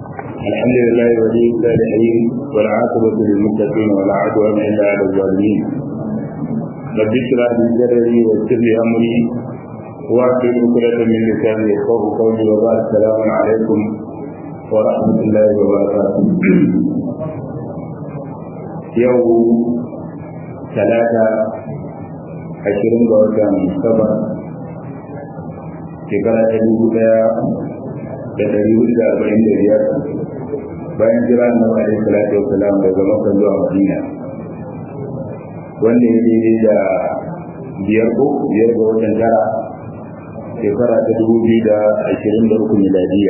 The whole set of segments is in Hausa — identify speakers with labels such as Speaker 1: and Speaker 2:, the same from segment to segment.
Speaker 1: الحمد لله ولي الصالحين والعاقبة للمتقين ولا عدوان إلا على الظالمين رب اشرح لي صدري ويسر لي أمري واحلل عقدة من لساني يفقهوا قولي وبعد السلام عليكم ورحمة الله وبركاته يوم ثلاثة عشرين وكان سبع shekara ta dubu daya da dari hudu da arba'in da biyar bayan jira na wa alaihi salatu wasalam daga makka zuwa madina wanda ya daidai da biyar ko biyar ga watan tara shekara ta dubu biyu da ashirin da uku miladiya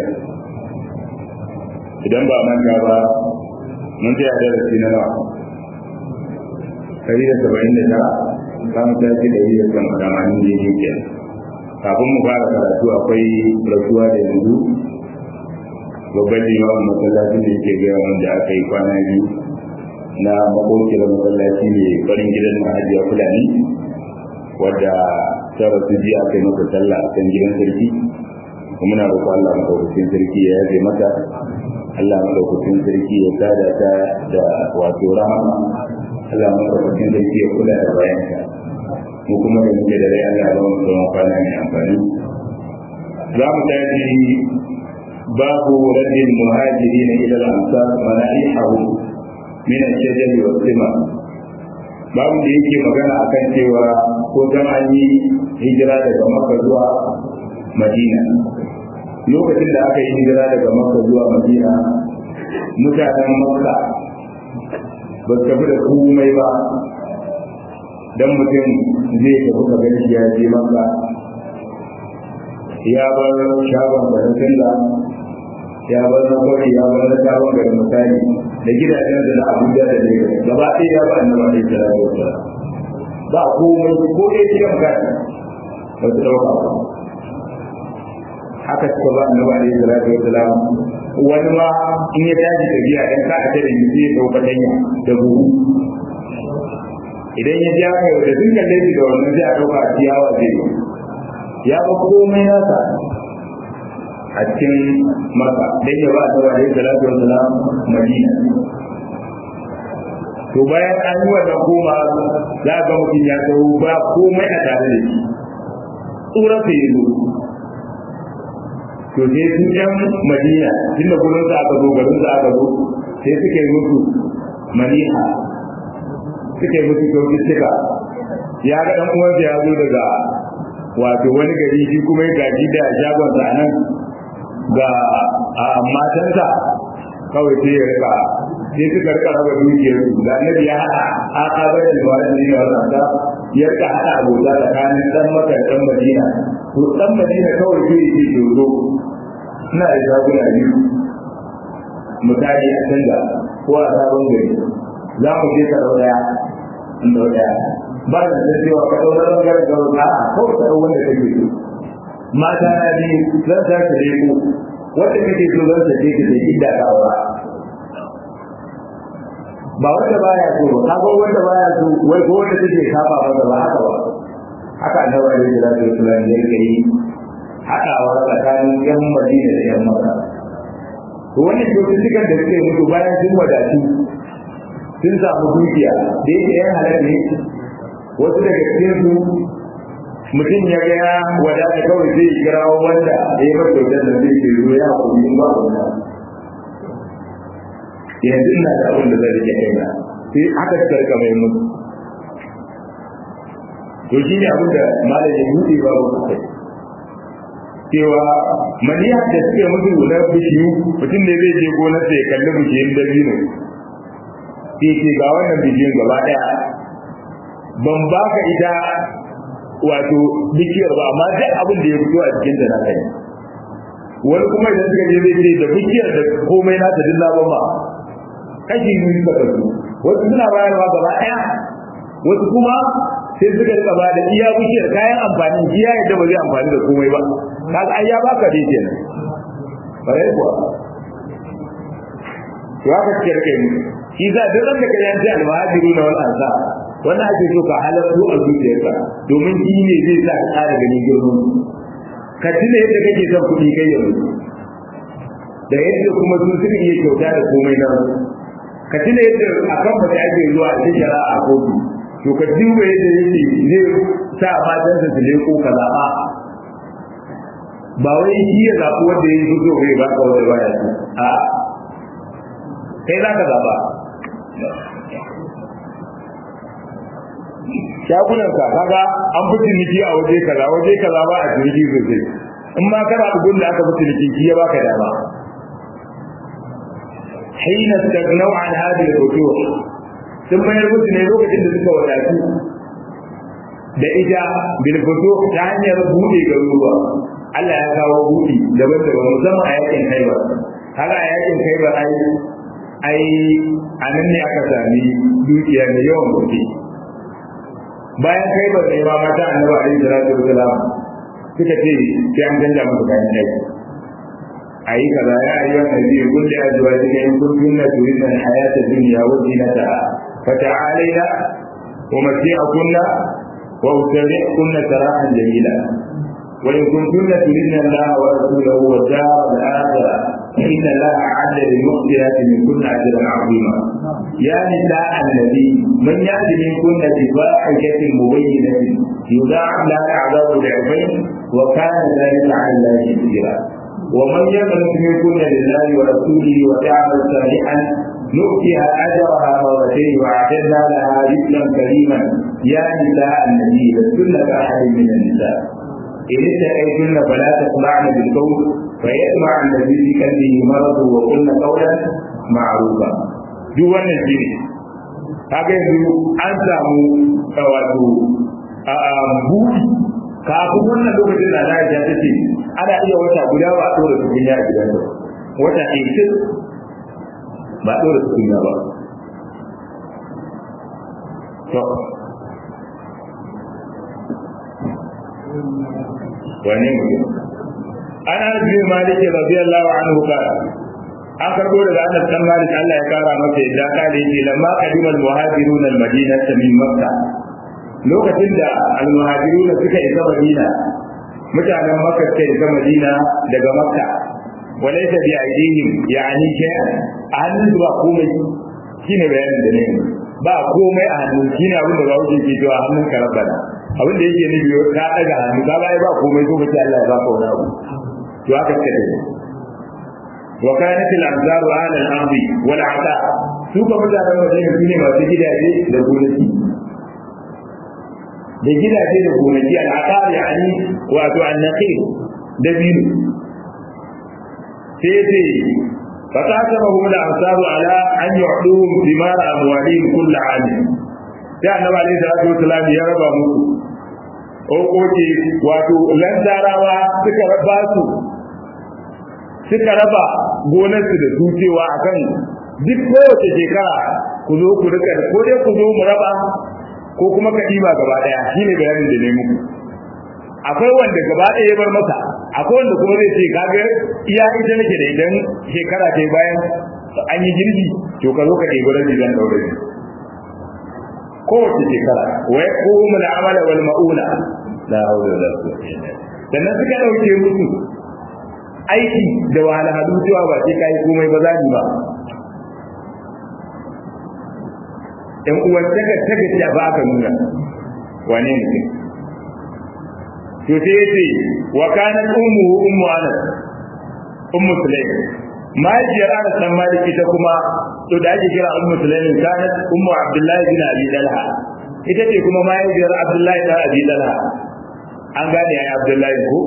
Speaker 1: idan ba manta ba mun tsaya darasi na nawa ɗari da saba'in da tara za mu tashi ɗari da tamanin da yake kenan kafin mu fara karatu akwai rasuwa da yanzu babban limamin masallacin da yake gaya wanda aka yi kwana biyu na makokiyar masallaci mai farin gidan mahajiya fulani wadda ta rasu ji aka yi masa sallah a kan gidan sarki kuma na roƙo Allah madaukakin sarki ya yaje mata Allah madaukakin sarki ya sada ta da wato rahama Allah madaukakin sarki ya kula da bayanta mu kuma da muke da rai Allah ya ba mu tsawon kwana mai amfani za mu tashi babu raddin muhajirin ila al-ansar mana'ihahu min ash-shajar wa sima babu da yake magana akan cewa ko dan an yi hijira daga Makka zuwa Madina lokacin da aka yi hijira daga Makka zuwa Madina mutanen Makka ba su tafi da komai ba dan mutum zai tafi ka gani ya je maka ya bar shagon da na canza ya bar na kwari ya bar na shagon da misali da gidajen da na abuja da ne gaba ɗaya ya ba annaba da ya da ba komai ko ɗaya cikin gani ba su ɗauka ba haka suka ba annaba da ya da ya wani ma in ya tashi tafiya dan ka a tare sai ya ɗauka danya da buhu idan ya ja kai da dukkan laifi da wannan zai a ɗauka a ciyawa zai ya ba komai nasa a cikin maka dan ya ba a tawa alaihi salatu wassalam madina to bayan an yi wannan koma za ga mutum ya tsawo ba komai a tare da shi tsura sai yi to sai sun yan madina tun da gurin sa aka zo garin sa aka zo sai suka yi musu maniha suka yi musu kyaututtuka ya ga dan uwansa ya zo daga wato wani gari shi kuma ya gaji da shagon sa nan ga matansa kawai sai ya rika sai suka rika raba dukiyar su da annabi ya hada a kabar da wani ne ya rasa ya rika hada abota tsakanin dan maka dan madina to dan madina kawai sai ya ce dodo ina da shaguna biyu misali a canza ko a sabon gari za mu je ka daya in da daya ba da zai cewa ka dau nan ga ga a ko ka dau wanda kake so mata na bi zan ta ka dai ko wanda kake so zan ta je ka da idda ka aura ba wanda baya so ba kaga wanda baya so wai ko wanda take saba masa ba haka ba haka annabi alaihi salatu wasallam ya yi haɗawa tsakanin yan madina da yan maka to wannan cututtukan da suke mutu bayan sun wadatu sun samu dukiya da yake yan halar ne wasu daga cikin su mutum ya ga ya wadata kawai zai kira wanda ya yi masa kyautar da zai ke zo ya kuma in ba wanda yanzu ina da abin da zai rike kaina sai aka suka rika mai mutu to shi ne abin da malam ya buɗe ba wa kai cewa maniya da suke mutu na bishiyu mutum ne zai je gonar sai ya kalli bishiyun dabino sai ce ga wannan bishiyun gaba daya ban baka ita wato bishiyar ba amma duk abin da ya fito a cikin ta na kai wani kuma idan suka je zai ce da bishiyar da komai na ta duk na ba kashi biyu suka kasu wasu suna bayarwa gaba daya wasu kuma sai suka rika ba da iya bishiyar kayan amfani iya yadda ba zai amfani da komai ba kaga ai ya baka dai kenan bare kuwa to haka kike rike mu shi za duk ran da kaje an ce alwajiru na wal ansa wannan ake so ka halartu a zuciyarka domin shi ne zai sa ka ƙara ganin girman ka tuna yadda kake son kuɗi kai yanzu da yadda kuma su suka iya kyauta da komai na ka tuna yadda akan ba ta ake zuwa a shara a kotu to ka duba yadda yake zai sa matansa su leko ka zaɓa ba wai shi ya zaɓi wanda ya yi fito bai ba ka wanda ba ya ce a kai za ka zaɓa shagunan ka kaga an fi ciniki a waje kaza waje kaza ba a ciniki sosai in ma kana bugun da aka fi ciniki shi ya baka dama حين استغنوا عن هذه الفتوح ثم يربط ne lokacin da suka wadatu da ita bil futuh ta hanyar bude garuruwa Allah ya kawo budi daban-daban musamman a yakin Khaibar haka a yakin Khaibar ai ai anan ne aka sami dukiya da yawan gaske bayan Khaibar ne ma mata Annabi alaihi salatu wasalam suka ce sai an canja musu kayan aiki أي كذا يا أيها النبي قل لأزواجك إن كنتن تريدن الحياة الدنيا وزينتها فتعالينا ومتيعكن وأسرحكن سراحا جميلا وإن كنتن تريدن الله ورسوله والدار الآخرة فإن الله أعد للمحسنات منكن أجرا عظيما يا نساء النبي من يأتي منكن بفاحشة مبينة يضاعف لها العذاب ضعفين وكان ذلك على الله يسيرا ومن يقنط منكن لله ورسوله وتعمل صالحا نؤتها اجرها مرتين واعتدنا لها رزقا كريما يا نساء النبي لستن كاحد من النساء ان اتقيتن فلا تخضعن بالقول فيطمع الذي في قلبه مرض وقلن قولا معروفا duk wannan shi ne kaga yanzu an samu wato buɗi kafin wannan lokacin da na ta ce ana iya wata guda ba a ɗora tukunya a gidan da wata ɗaya ba a ɗora tukunya ba to wane mutum an an biyu maliki radiyallahu anhu qala an karbo daga Anas dan Malik Allah ya kara masa yadda kale yace lamma qadimal muhajirun al-madinah min makkah lokacin da almuhajiruna suka isa madina mutanen makka suka isa madina daga makka walaysa bi aidihim yani shay'an a hannun su ba komai shine bayanin da ne ba komai a hannun shine abin da ba wuce ke cewa hannun ka rabbana abin da yake nufi ka daga hannu ka ba ba komai ko kace Allah ya baka wani abu to haka kace wa kanat al-anzar ala al-ardi wal 'ata su ka mutanen madina shine masu gidaje da gonaki da gidaje da gonaki al'aqar yani wato annaqir da biyu sai ce فقاسمهم الأنصار على أن يعطوهم ثمار أموالهم كل عام sai annabi alaihi salatu wasalam ya raba musu okoki wato lantarawa suka raba su suka raba gonarsu da su cewa akan duk kowace shekara ku zo ku rika ko dai ku zo mu raba ko kuma ka ɗiba gaba ɗaya shi ne bayanin da ne muku akwai wanda gaba ɗaya ya bar masa akwai wanda kuma zai ce kaga iya ita nake da idan shekara ta bayan an yi girbi to ka zo ka ɗebi rabi zan ɗaure ni kowace shekara wai ko mu da amala wal ma'ula la hawla wala quwwata illa billah sannan suka ɗauke musu aiki da wahalhalu cewa ba sai kai komai ba zani ba ɗan uwan daga daga ta ba ka nuna wane ne to sai yace wa kanat ummu ummu anas ummu sulaim mahaifiyar anas dan maliki ta kuma to da ake kira ummu sulaim kanat ummu abdullahi bin abi dalha ita ce kuma mahaifiyar abdullahi bin abi dalha an gane ya abdullahi ko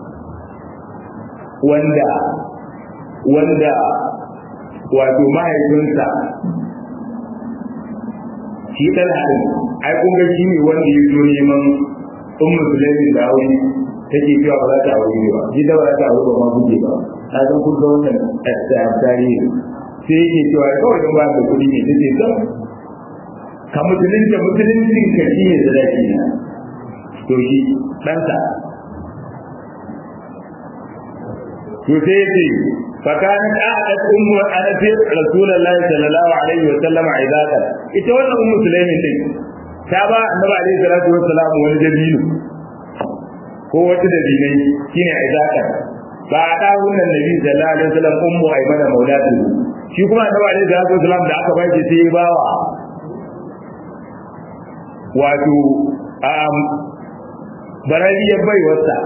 Speaker 1: wanda wanda wato mahaifinsa shi dan hadin ai kun ga shi ne wanda ya zo neman ummu sulaimin da aure take cewa ba za ta aure ba shi da ba za ta aure ba ma buge ba ta san kun ga wannan tarihi sai yake cewa kawai don ba da kuɗi ne take zan ka musulunta musuluncin ka shi ne sadaki na to shi ɗansa to sai yace فكانت أعدت أم أنس رسول الله صلى الله عليه وسلم عبادة ita wannan ummu sulaimin din ta ba annabi alaihi salatu wassalam wani dabino ko wata dabinai shine izaka ba a da wannan nabi sallallahu alaihi wasallam ummu aymana maulatu shi kuma annabi alaihi salatu wasallam da aka bai sai ya bawa wato um barariyar baiwarsa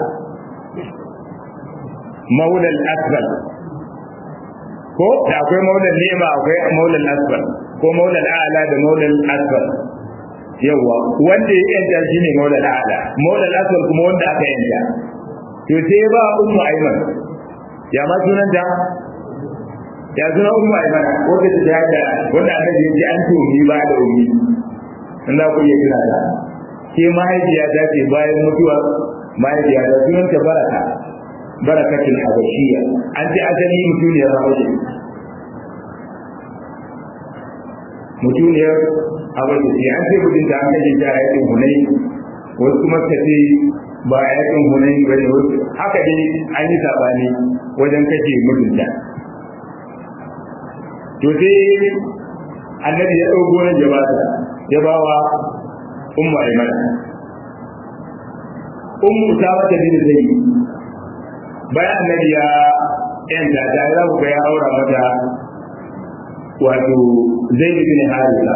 Speaker 1: maulal asfal ko da akwai maulal nema akwai maulal asfal ko maulal a'la da maulal asfal yawa wanda ya yanta shi ne maulal a'la maulal asfal kuma wanda aka yanta to sai ba ummu aiman ya ma sunan ta ya sunan ummu aiman ko ta ta yada wanda aka je ji an tumi ba da ummi in za ku iya kira ta ke mahaifiya ta ce bayan mutuwa mahaifiya ta sunan ta baraka barakatul habashiyya an ce asali mutuniyar habashi mutuniyar habashi an ce mutunta an kaje ta a yakin hunai wasu kuma ka ce ba a yakin hunai ba ne wasu haka dai an yi sabani wajen kashe mutunta to sai annabi ya ɗau gonar jabata ya ba wa ummu aiman ummu ta wata bin zai bayan annabi ya yanta ta za ku ga ya aura mata wato zai bin harisa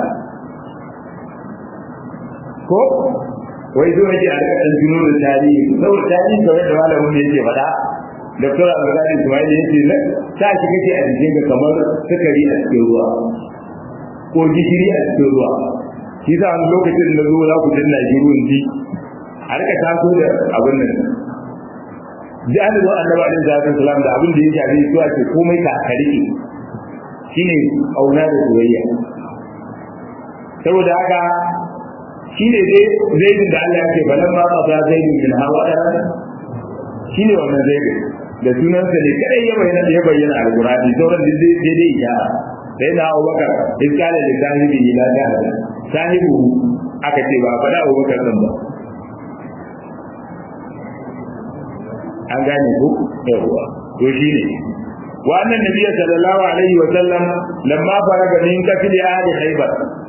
Speaker 1: ko wai zo yake a rika ɗan tuno da tarihi saboda tarihi kawai da malamin da yake faɗa da tura al-ghazali ismail yace na ta shi kake a jikin ka kamar sukari a cikin ruwa ko gishiri a cikin ruwa shi sa wani lokacin da zo za ku danna shi ruwan ji a rika taso da abin nan ji an zo annabi alaihi salatu wasalam da abin da ya shafi su ake komai ka karike shine auna da soyayya saboda haka shine dai zaidin da Allah ya ce balan ma qada zaidin min hawa shine wannan zaidin da sunansa ne kadai ya bayyana ya bayyana alqur'ani sauran dai dai ya sai na Abubakar iskala da sahibi ila jahada sahibu aka ce ba faɗa Abubakar din ba an gane ku yawa to shine wa annan nabiyyi sallallahu alaihi wa sallam lamma faraga min kafili ahli khaybar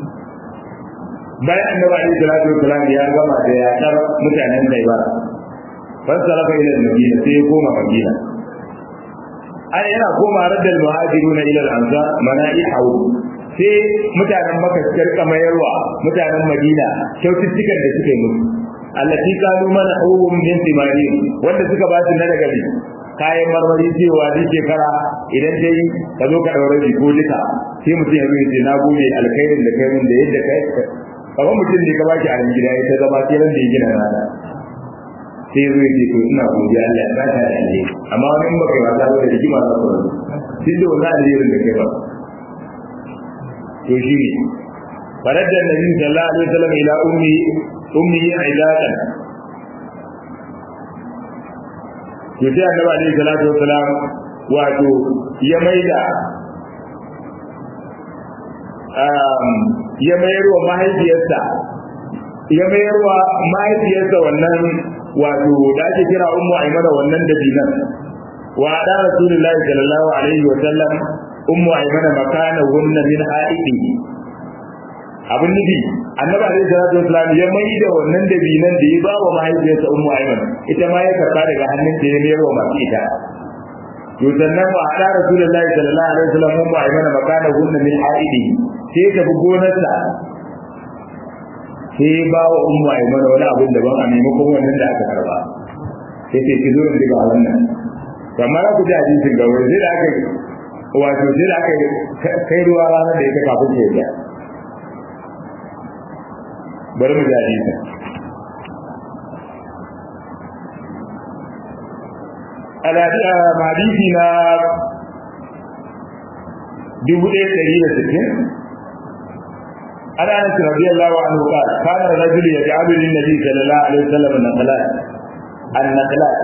Speaker 1: bayan annabi alaihi salatu wa salam ya gama da ya tar mutanen khaybar fasarafa ila madina sai ya koma madina ai yana koma raddal muhajiruna ila al-ansar mana'ihu sai mutanen maka suka rika mayarwa mutanen madina kyaututtukan da suka yi musu allati kanu mana hubum min thimari wanda suka ba su na daga bi kayan marmari cewa duk shekara idan dai ka zo ka daure shi ko duka sai mutum ya zo ya ce na gode alkhairin da kai mun da yadda kai kamar mutum ne ka ba shi a gida ya ta zama sai ran da ya gina rana sai zo ya ce to ina godiya Allah ya saka da alheri amma wani in baka yi wasa ba da rigima za ku rabu duk da wannan alherin da kai ba to shi ne faradda nabi sallallahu alaihi wasallam ila ummi ummi ailatan to sai annabi alaihi salatu wasalam wato ya maida ya mayar wa mahaifiyarsa ya mayar wa mahaifiyarsa wannan wato da ake kira ummu aimana wannan dabinan wa da rasulullahi sallallahu alaihi wa sallam ummu aimana makana hunna min haidi abin nufi annabi alaihi salatu wasallam ya mai da wannan dabinan da ya ba wa mahaifiyarsa ummu aiman ita ma ya karba daga hannun da ya mayar wa masu ita to sannan wa da rasulullahi sallallahu alaihi wasallam ummu aimana makana hunna min haidi sai ta bi gonarsa sai ba wa ummu aimana wani abin daban a maimakon wannan da aka karba sai ce ki zo in diga wannan kamar ku ji hadisin ga wani sai da aka wato sai da aka kai ruwa ranar da ita kafin ta yi bari mu ji hadisin hadisi na dubu ɗaya ɗari da sittin عن انس رضي الله عنه قال كان الرجل يجعل للنبي صلى الله عليه وسلم النقلات النقلات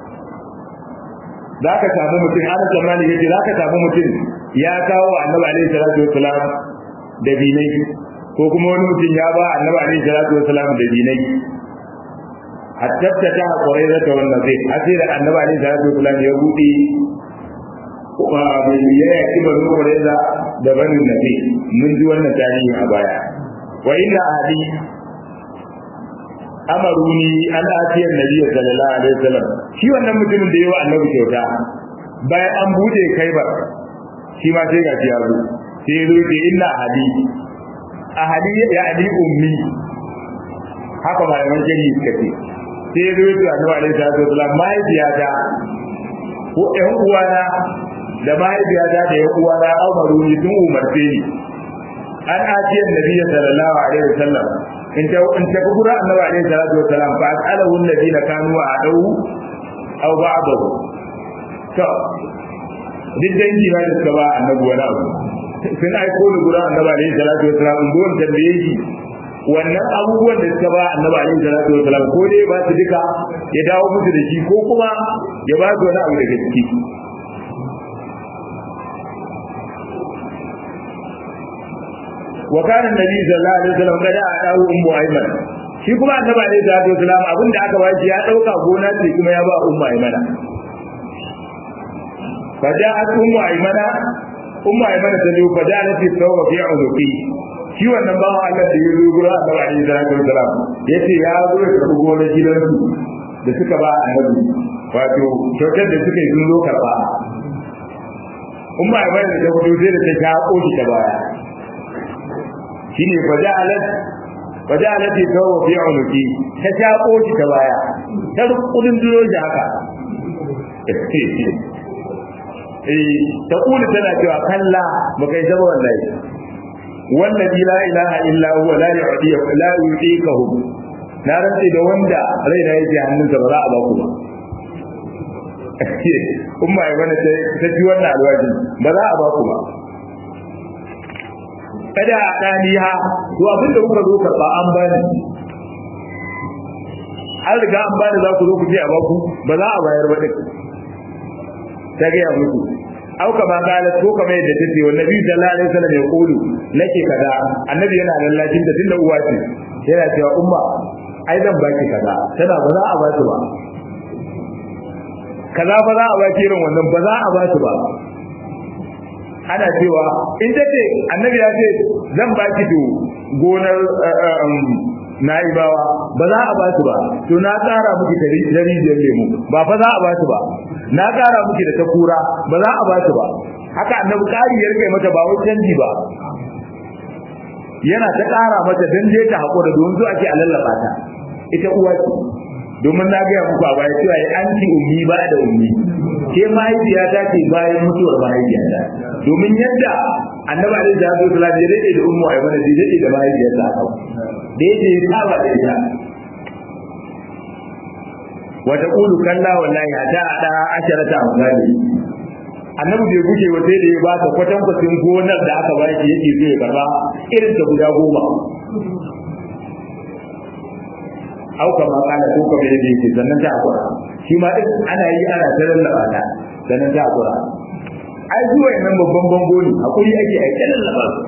Speaker 1: ذاك samu mutum ana tsammani yace zaka samu mutum ya kawo annabi alaihi salatu wasalam da binai ko kuma wani mutum ya ba annabi alaihi salatu wasalam da binai hatta ta qurayza ta wannan zai asira annabi alaihi salatu wasalam ya bude kuma bai ya yaki banu qurayza da banu nabi mun ji wannan tarihi a baya wa inna ahli amaruni an atiyar nabiyyi sallallahu alaihi wasallam shi wannan mutumin da yawa annabi kyauta bayan an bude kaibar shi ma sai gashi ya zo sai ya zo ce inna ahadi ahadi ya ali ummi haka malaman shari'i suka ce sai ya zo ya ce annabi alaihi salatu wasallam mahaifiyata ko ƴan uwana da mahaifiyata da ƴan uwana amaruni sun umarce ni an atiyar nabiyyi sallallahu alaihi wasallam in ta in ta gura annabi alaihi salatu wasalam fa alahu alladina kanu adawu aw ba'dahu to duk dangi ba da suka ba annabi wani abu sun aiko da gura annabi alaihi salatu wasalam in gon tambaye shi wannan abubuwan da suka ba annabi alaihi salatu wasalam ko dai ba su duka ya dawo musu da shi ko kuma ya ba su wani abu daga ciki وكان النبي صلى الله عليه وسلم قد أعطاه أم أيمن shi kuma annabi alaihi salatu wasalam abin da aka bashi ya dauka gona ce kuma ya ba ummu aymana faja'at ummu aymana ummu aymana ta zo faja'at fi sawfa fi unuqi shi wannan bawan Allah da ya zo gura annabi alaihi salatu wasalam yace ya zo ya karbi gonar gidansu da suka ba annabi wato kyautar da suka yi sun zo karba ummu aymana da ta fito sai da ta shaƙo shi ta baya shine faja'alat faja'alat tawu fi unuki ta shako shi ta baya ta kudin duro shi haka eh ta kula tana cewa kalla baka yi zama wallahi wallahi la ilaha illa huwa la yu'ti la yu'tikahu na rantsi da wanda rai da yake hannunsa ba za a ba ku ba umma ai wani ta ji wannan alwaji ba za a ba ku ba kada a ɗaniha to abin da kuka zo karɓa an bani an riga an bani za ku zo ku je a baku ba za a bayar ba ɗin ta gaya muku au kama kalat ko kama yadda ta ce wannan biyu sallallahu alaihi wasallam ya kulu nake kaza annabi yana lallacin da tunda uwa ce yana cewa umma ai zan baki kaza tana ba za a ba ba kaza ba za a baki irin wannan ba za a ba ba ana cewa in ta ce annabi ya ce zan ba ki to gonar na'ibawa ba za a ba su ba to na tsara miki da rijiyar lemu ba fa za a ba su ba na tsara miki da ta kura ba za a ba su ba haka annabi ƙari ya rike mata ba wai canji ba yana ta ƙara mata dan je ta haƙura don zuwa ake a lallaba ta ita uwa ce domin na gaya muku a baya cewa an ci ummi ba da ummi ke mahaifiya ta ce bayan mutuwar mahaifiya ta domin yadda annabi alaihi salatu wasallam ya dade da ummu aymana zai dade da mahaifiyar ta haka da yake ya saba da ita wa taqulu kalla wallahi hada ada asharata amsali annabi bai guje wa sai da ya ba ta kwatan kwatin gonar da aka baki yake zai karba irin ta guda goma au kama kana ko kama yadda yake sannan ta akura shi ma din ana yi ana ta lallaba ta sannan ta akura ai zuwa nan babban bango ne hakuri ake ai ta lallaba su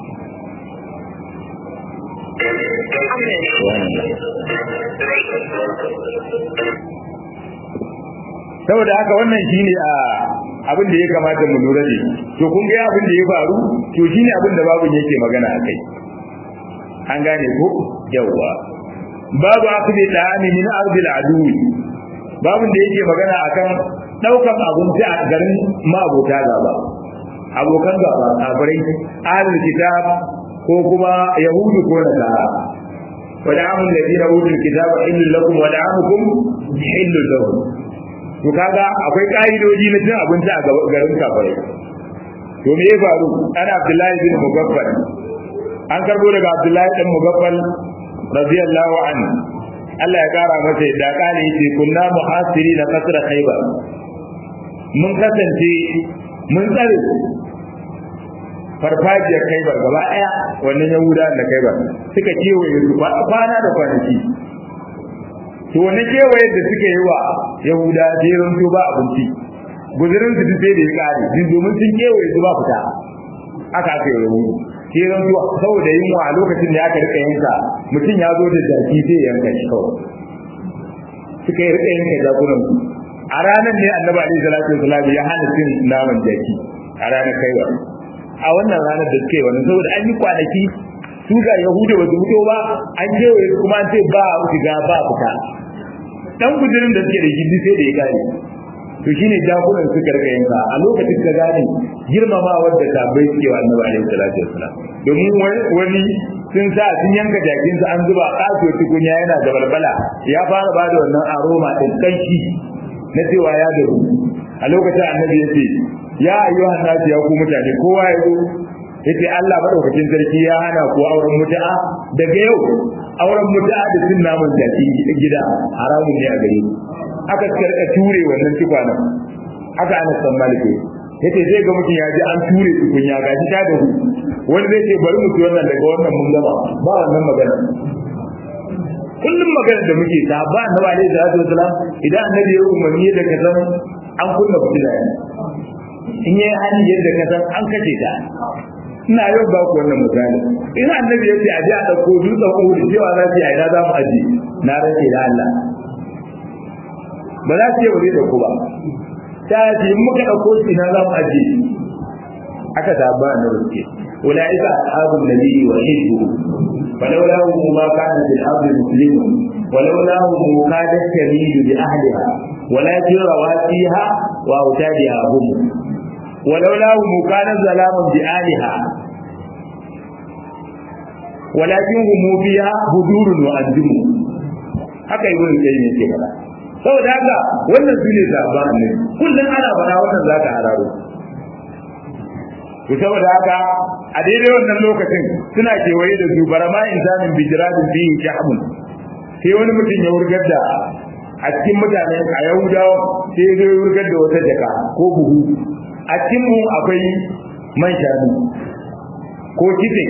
Speaker 1: saboda haka wannan shine a abin da ya kamata mu lura da to kun ga abin da ya faru to shine abin da babun yake magana akai an gane ko yawwa babu akli da'ani min ardil aduwi babun da yake magana akan daukan abinci a garin ma'abota gaba abokan gaba kafirai ahlul kitab ko kuma yahudu ko nasara wa da'amul ladina utul kitaba illal lakum wa da'amukum illal lahum to kaga akwai ka'idoji na cin abinci a garin kafirai to me ya faru ana abdullahi bin mugaffal an karbo daga abdullahi dan mugaffal radiyallahu anhu Allah ya kara masa da kale yace kunna muhasiri na kasra khaybar mun kasance mun tsare farfajiyar khaybar gaba daya wannan yahuda da khaybar suka kewaye su kwana da kwanaki to wani kewaye da suka yi wa yahuda jerin su ba abinci guzurin su sai da ya kare din domin sun kewaye su ba fita aka aka yi yahudu jerin su saboda yunwa a lokacin da aka rika yanka mutum ya zo da jaki sai ya yanka shi kawai suka yi rika yanka jakunan su a ranar ne annabi alaihi salatu wasalam ya hana cin naman jaki a ranar kaiwa a wannan ranar da suka yi wannan saboda an yi kwanaki su ga yahuda ba su fito ba an kewaye kuma an ce ba shiga ba fita dan gudurin da suke da gindi sai da ya gane to shine jakunan suka rika yanka a lokacin ka gane girmamawar da tabbai suke wa annabi alaihi salatu wassalam domin wani sun sa sun yanka jakin su an zuba kaso tukunya yana da balbala ya fara bada wannan aroma din kanshi na cewa ya daru a lokacin annabi ya ce ya ayyuhan nasu ya ku mutane kowa ya zo yace Allah madaukakin sarki ya hana ku auren mutu'a daga yau auren mutu'a da cin naman jaki gida haramun ne a gare ku aka karka ture wannan tukwanan aka ana san malike yace zai ga mutum ya ji an ture tukunya ga shi ta da hu wani zai ce bari mu ci wannan daga wannan mun gama ba wannan magana kullum magana da muke ta ba annabi alaihi salatu wasalam idan annabi ya umarni da ka san an kunna fitila in yayi hali yadda ka san an kace ta ina yau ba ku wannan misali in annabi ya ce a ji a dauko dutsen uhud cewa za su yi a ina za mu aje na rage da Allah ba za su yi wuri da ku ba ta ce in muka ɗauko shi na za mu aje aka saba na rufe ulaika ashabun nabiyyi wa hibbu ولولا ما كان في الارض مسلم ولولا كادت تميل باهلها ولكن رواسيها واوتادها هم ولولا كان ظلام باهلها ولكن هم فيها هدور وانجم haka ibn qayyim yake fada saboda haka wannan su ne zaɓa ne kullum ana fara wannan zaka hararo to saboda haka a daidai wannan lokacin suna kewaye da su barama insanin bijiradin bihi shahmun sai wani mutum ya wurgar da a cikin mutane a yahudawa sai ya zo wurgar da wata jaka ko buhu a cikin mu akwai man shanu ko kitse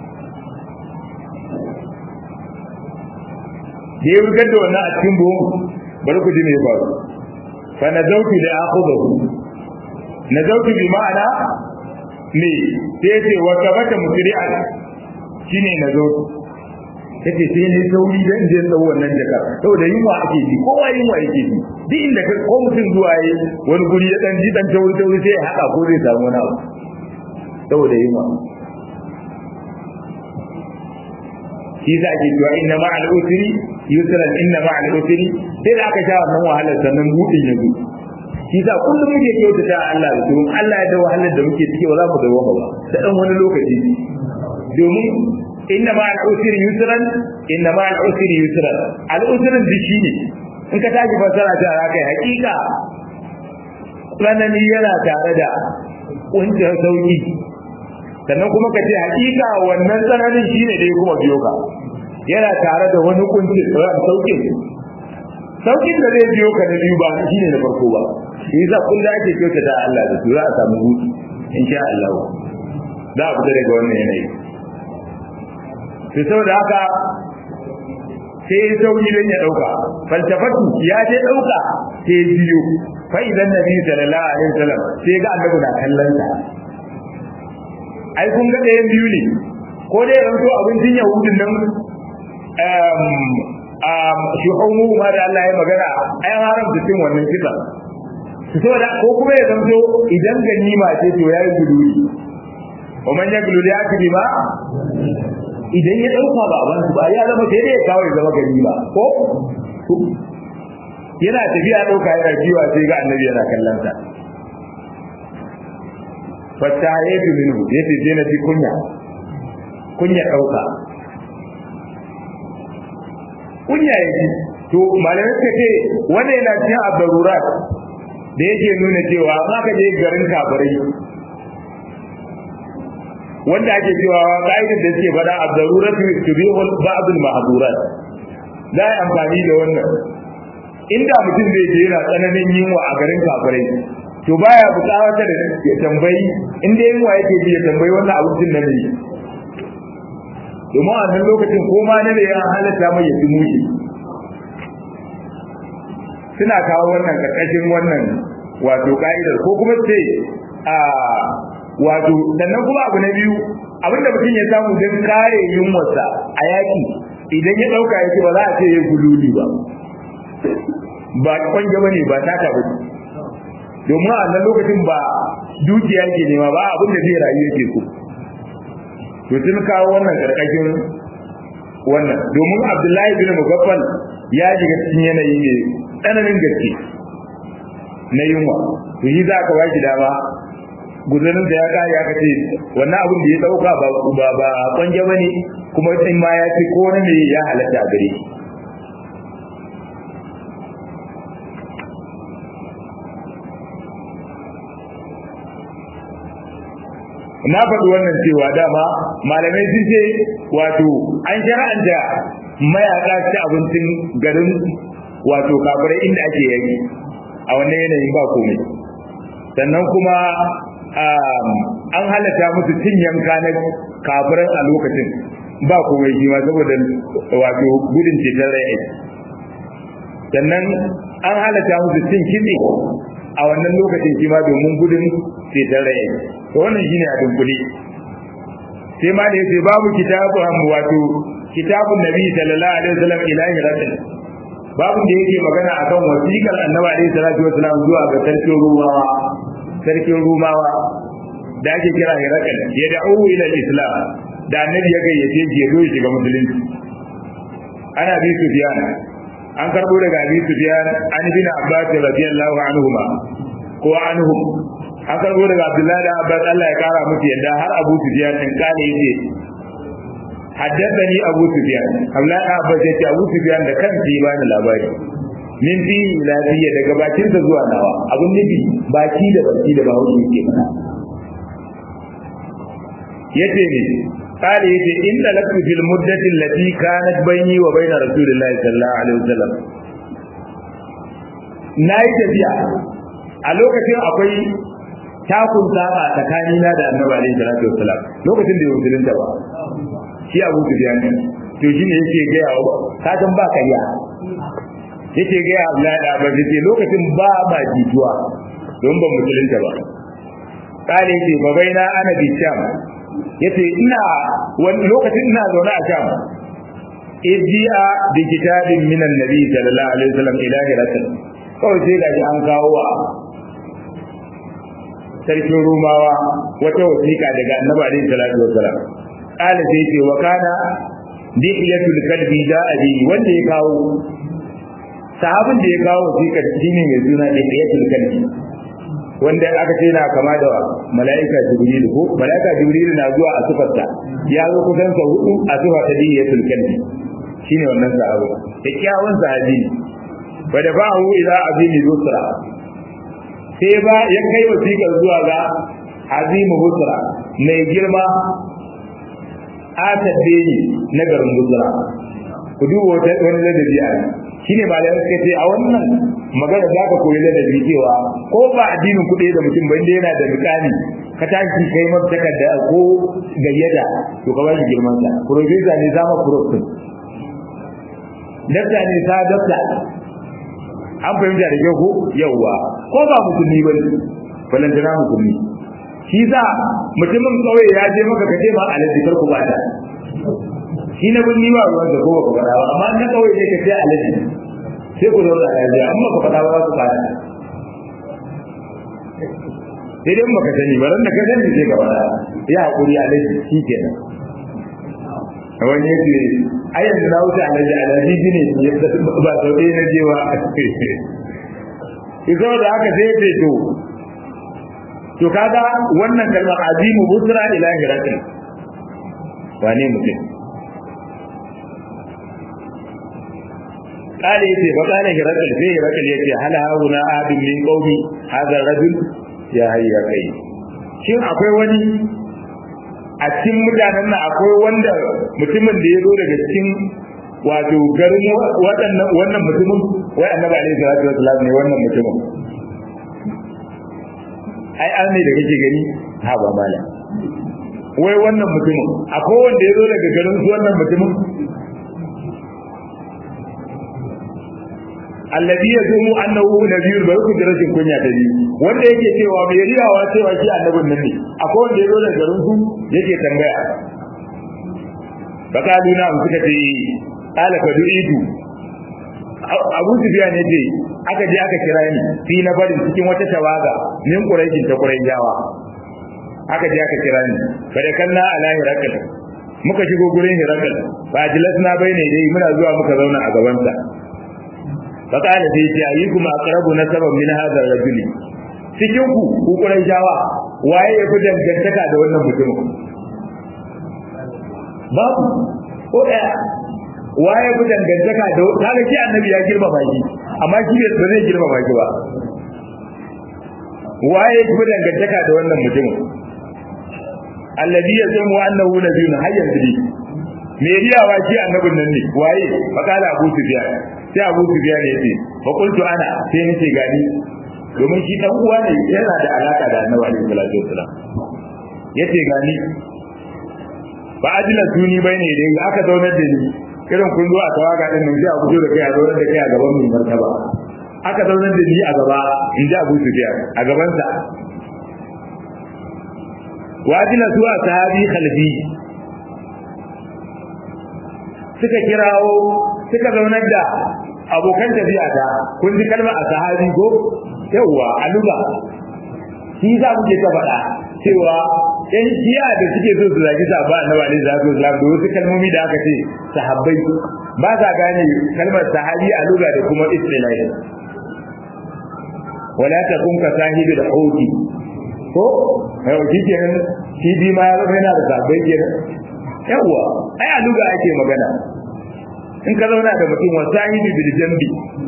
Speaker 1: da ya wurgar da wannan a cikin buhu bari ku ji me faru fa nazautu da akhudahu nazautu bi ma'ana ne sai ce wa tabata musri'a shine nazautu yace sai ne sauri da inda ya tsawo wannan jaka saboda yunwa ake ji kowa yunwa yake ji duk inda ka ko mutum zuwa yi wani guri ya dan ji dan tauri tauri sai ya haka ko zai samu wani abu saboda yunwa shi za ke cewa inna ma al usri yusran inna ma al usri sai da aka sha wannan wahalar sannan budin ya zo shi sa kullum muke kyautata Allah da domin Allah ya da wahalar da muke ciki ba za mu dawo ba da dan wani lokaci domin inna ma al-usri yusran inna ma al-usri yusran al-usrin da shi ne in ka tashi fasara ta ra kai hakika tsanani yana tare da kuncin sauki sannan kuma ka ce hakika wannan tsananin shine da ya kuma biyo ka yana tare da wani kuncin saukin saukin da zai biyo ka na biyu ba shine na farko ba shi yasa kullu ake kyautata Allah da su za a samu hutu insha Allah za a fita daga wannan yanayi sai saboda haka sai ya sauri don ya dauka falsafatu ya je dauka sai ya biyo fa idan nabi sallallahu alaihi wasallam sai ga annabi na kallon sa ai kun ga ɗayan biyu ne ko dai ya zanto abincin yahudin nan shi haumu ma da Allah ya magana ai haramta cin wannan kisa saboda ko kuma ya zanto idan ganima ce to yayi guduri wa man yaglu ya kidi ma idan ya dauka ba ban ba ya zama sai dai ya kawo ya zama ganima ko yana tafiya dauka yana jiwa sai ga annabi yana kallon sa fata yafi minhu yace sai na ji kunya kunya dauka kunya yake to malamai suka ce wannan yana cikin abdarurat da yake nuna cewa za ka je garin kafirai wanda ake cewa ka'idar da suke faɗa abdarurat tubihul ba'd al-mahdurat za a amfani da wannan inda mutum zai je yana tsananin yunwa a garin kafirai to baya buƙatar da ya tambayi inda yunwa yake ji ya tambayi wannan abincin na ne domin a nan lokacin ko ma na da ya halatta mai ya mushi suna kawo wannan karkashin wannan wato ka'idar ko kuma ce a wato sannan kuma abu na biyu abinda mutum ya samu don kare yunwarsa a yaki idan ya ɗauka ya ce ba za a ce ya gululi ba ba kwanja ba ne ba taka ba domin a nan lokacin ba dukiya ke nema ba abin da zai rayu yake so to sun kawo wannan karkashin wannan domin abdullahi bin mugaffal ya shiga cikin yanayi ne tsananin gaske na yunwa to yi za ka baki dama guzarin da ya kare aka ce wannan abin da ya dauka ba ba ba kwanje bane kuma in ma ya ce ko ne ya halatta a gare shi na faɗi wannan cewa dama malamai sun ce wato an shara'anta mayaƙa ci abincin garin wato kafirai inda ake yaki a wannan yanayin ba komai sannan kuma an halatta musu cin yanka na kafiran a lokacin ba komai shi ma saboda wato gudun ceton rai sannan an halatta musu cin kitse a wannan lokacin shi ma domin gudun ceton rai to wannan shine a dunkule sai ma da yace babu kitabu wato kitabun nabi sallallahu alaihi wasallam ilahi rasul babu da yake magana akan wasiƙar annabi alaihi salatu wasallam zuwa ga sarkin rumawa sarkin rumawa da ake kira hirakal ya da'u ila islam da annabi ya gayyace shi ya zo shiga musulunci ana bi sufyan an karbo daga abi sufyan an bin abbas radiyallahu anhuma ko anhum an karbo daga abdullahi da abbas Allah ya kara musu yadda har abu sufyan din kale yace haddathani abu sufyan abdullahi da abbas yace abu sufyan da kansa ya bani labari min fi lafiya daga bakin sa zuwa nawa abun nufi baki da baki da bawo yake mana yace ne kale yace inda lafi fil muddati allati kanat bayni wa bayna rasulillahi sallallahu alaihi wasallam nayi tafiya a lokacin akwai takun saba tsakanina da annabi alaihi salatu wasallam lokacin da ya musulunta ba shi abu sufyan ne to shi ne yake ga yawa ka san ba kariya yake ga ya Allah da ba ce lokacin ba ba jituwa don ban musulunta ba kale yake ba baina ana bi sham yace ina wani lokacin ina zaune a sham ijiya bi kitabin min annabi sallallahu alaihi wasallam ila hiratul kawai sai ga an kawo wa sarkin rumawa wata wasiƙa daga annabi alaihi salatu wasalam qala sai ce wa kana dihiyatul kalbi ja'a bi wanda ya kawo sahabin da ya kawo wasiƙar shine mai suna dihiyatul kalbi wanda aka ce na kama da mala'ika jibril ko mala'ika jibril na zuwa a sifarta ya zo kusan sa hudu a sifa ta dihiyatul kalbi shine wannan sahabi da kyawun sahabi wa da ba'u ila azimi busra sai ba ya kai wasiƙar zuwa ga azimu busra mai girma atadde ne na garin busra ku duba wani ladabi a shi ne malamai suka ce a wannan magana za ka koyi ladabi cewa ko ba addinin kuɗi da mutum ba inda yana da misali ka tashi kai masa takarda ko gayyata to ka ba shi girman sa profesa ne zama prof dakta ne sa dakta an fahimta da kyau ko yawwa ko ba musulmi ba ne balantana musulmi shi za mutumin kawai ya je maka kace ma alaji kar ku bata shi na bin niwa ruwan da kowa ku fada ba amma na kawai ne kace alaji sai ku zauna lafiya amma ku fada ba ku fada sai dai maka sani ba ran da ka sani sai ka fada ya hakuri alaji shi kenan wani yake ai yanzu na wuce alaji alaji ne ba sau ɗaya na jewa izo da haka sai ya to to kaga wannan kalmar azimu busra ila hirakin wane mutum kale yace fa kana hirakal sai hirakal yace hal hauna abin min qaumi hadha rajul ya hayya kai shin akwai wani a cikin mutanen nan akwai wanda mutumin da ya zo daga cikin wato garin waɗannan wannan mutumin wai annabi alaihi salatu wasallam ne wannan mutumin ai an ne da kake gani ha ba mala wai wannan mutumin akwai wanda ya zo daga garin su wannan mutumin alladhi yazumu annahu nabiyyun bari ku rashin kunya da ni wanda yake cewa mai riyawa cewa shi annabin nan ne akwai wanda ya zo daga garin su yake tambaya bakalu na suka ce qala fa du'idu Abu Sufyan yace aka je aka kira ni fi na barin cikin wata tawaga min Quraishin ta Quraishawa aka je aka kira ni bare kanna ala hirakal muka shigo gurin hirakal fa ajlasna bayne dai muna zuwa muka zauna a gaban sa fa kana sai ce ayyukum aqrabu nasaban min hadha ar-rajul cikin ku ku jawa waye ya fi dangantaka da wannan mutumin babu ko daya waye fi dangantaka da kaga shi annabi ya girmama shi amma shi bai ba zai girmama shi ba waye fi dangantaka da wannan mutumin alladhi yazumu annahu nabiyyun hayyan bi me riyawa shi annabin nan ne waye fakala abu sufyan sai abu sufyan ya ce fa qultu ana sai nace gani domin shi dan uwa ne yana da alaka da annabi alaihi salatu wasalam yace gani ba ajila suni bane dai aka zaunar da ni irin kun zo a tawaga din nan sai a fito da kai a zaunar da kai a gaban mai martaba aka zaunar da ni a gaba in ji abu sufyan a gabansa wajina zuwa sahabi khalfi suka kirawo suka zaunar da abokan tafiya ta kun ji kalmar a sahabi ko yawwa a luga shi za mu ke ta faɗa cewa ɗan shiya da suke so su zagi sahaba na ba ne za su islam da wasu kalmomi da aka ce sahabbai ba sa gane kalmar sahabi a luga da kuma istilahi wala takun ka sahibi da hoti ko yau shi kenan shi bi ma ya zama yana da sabbai kenan yawwa ai a luga ake magana in ka zauna da mutum wa sahibi bil jambi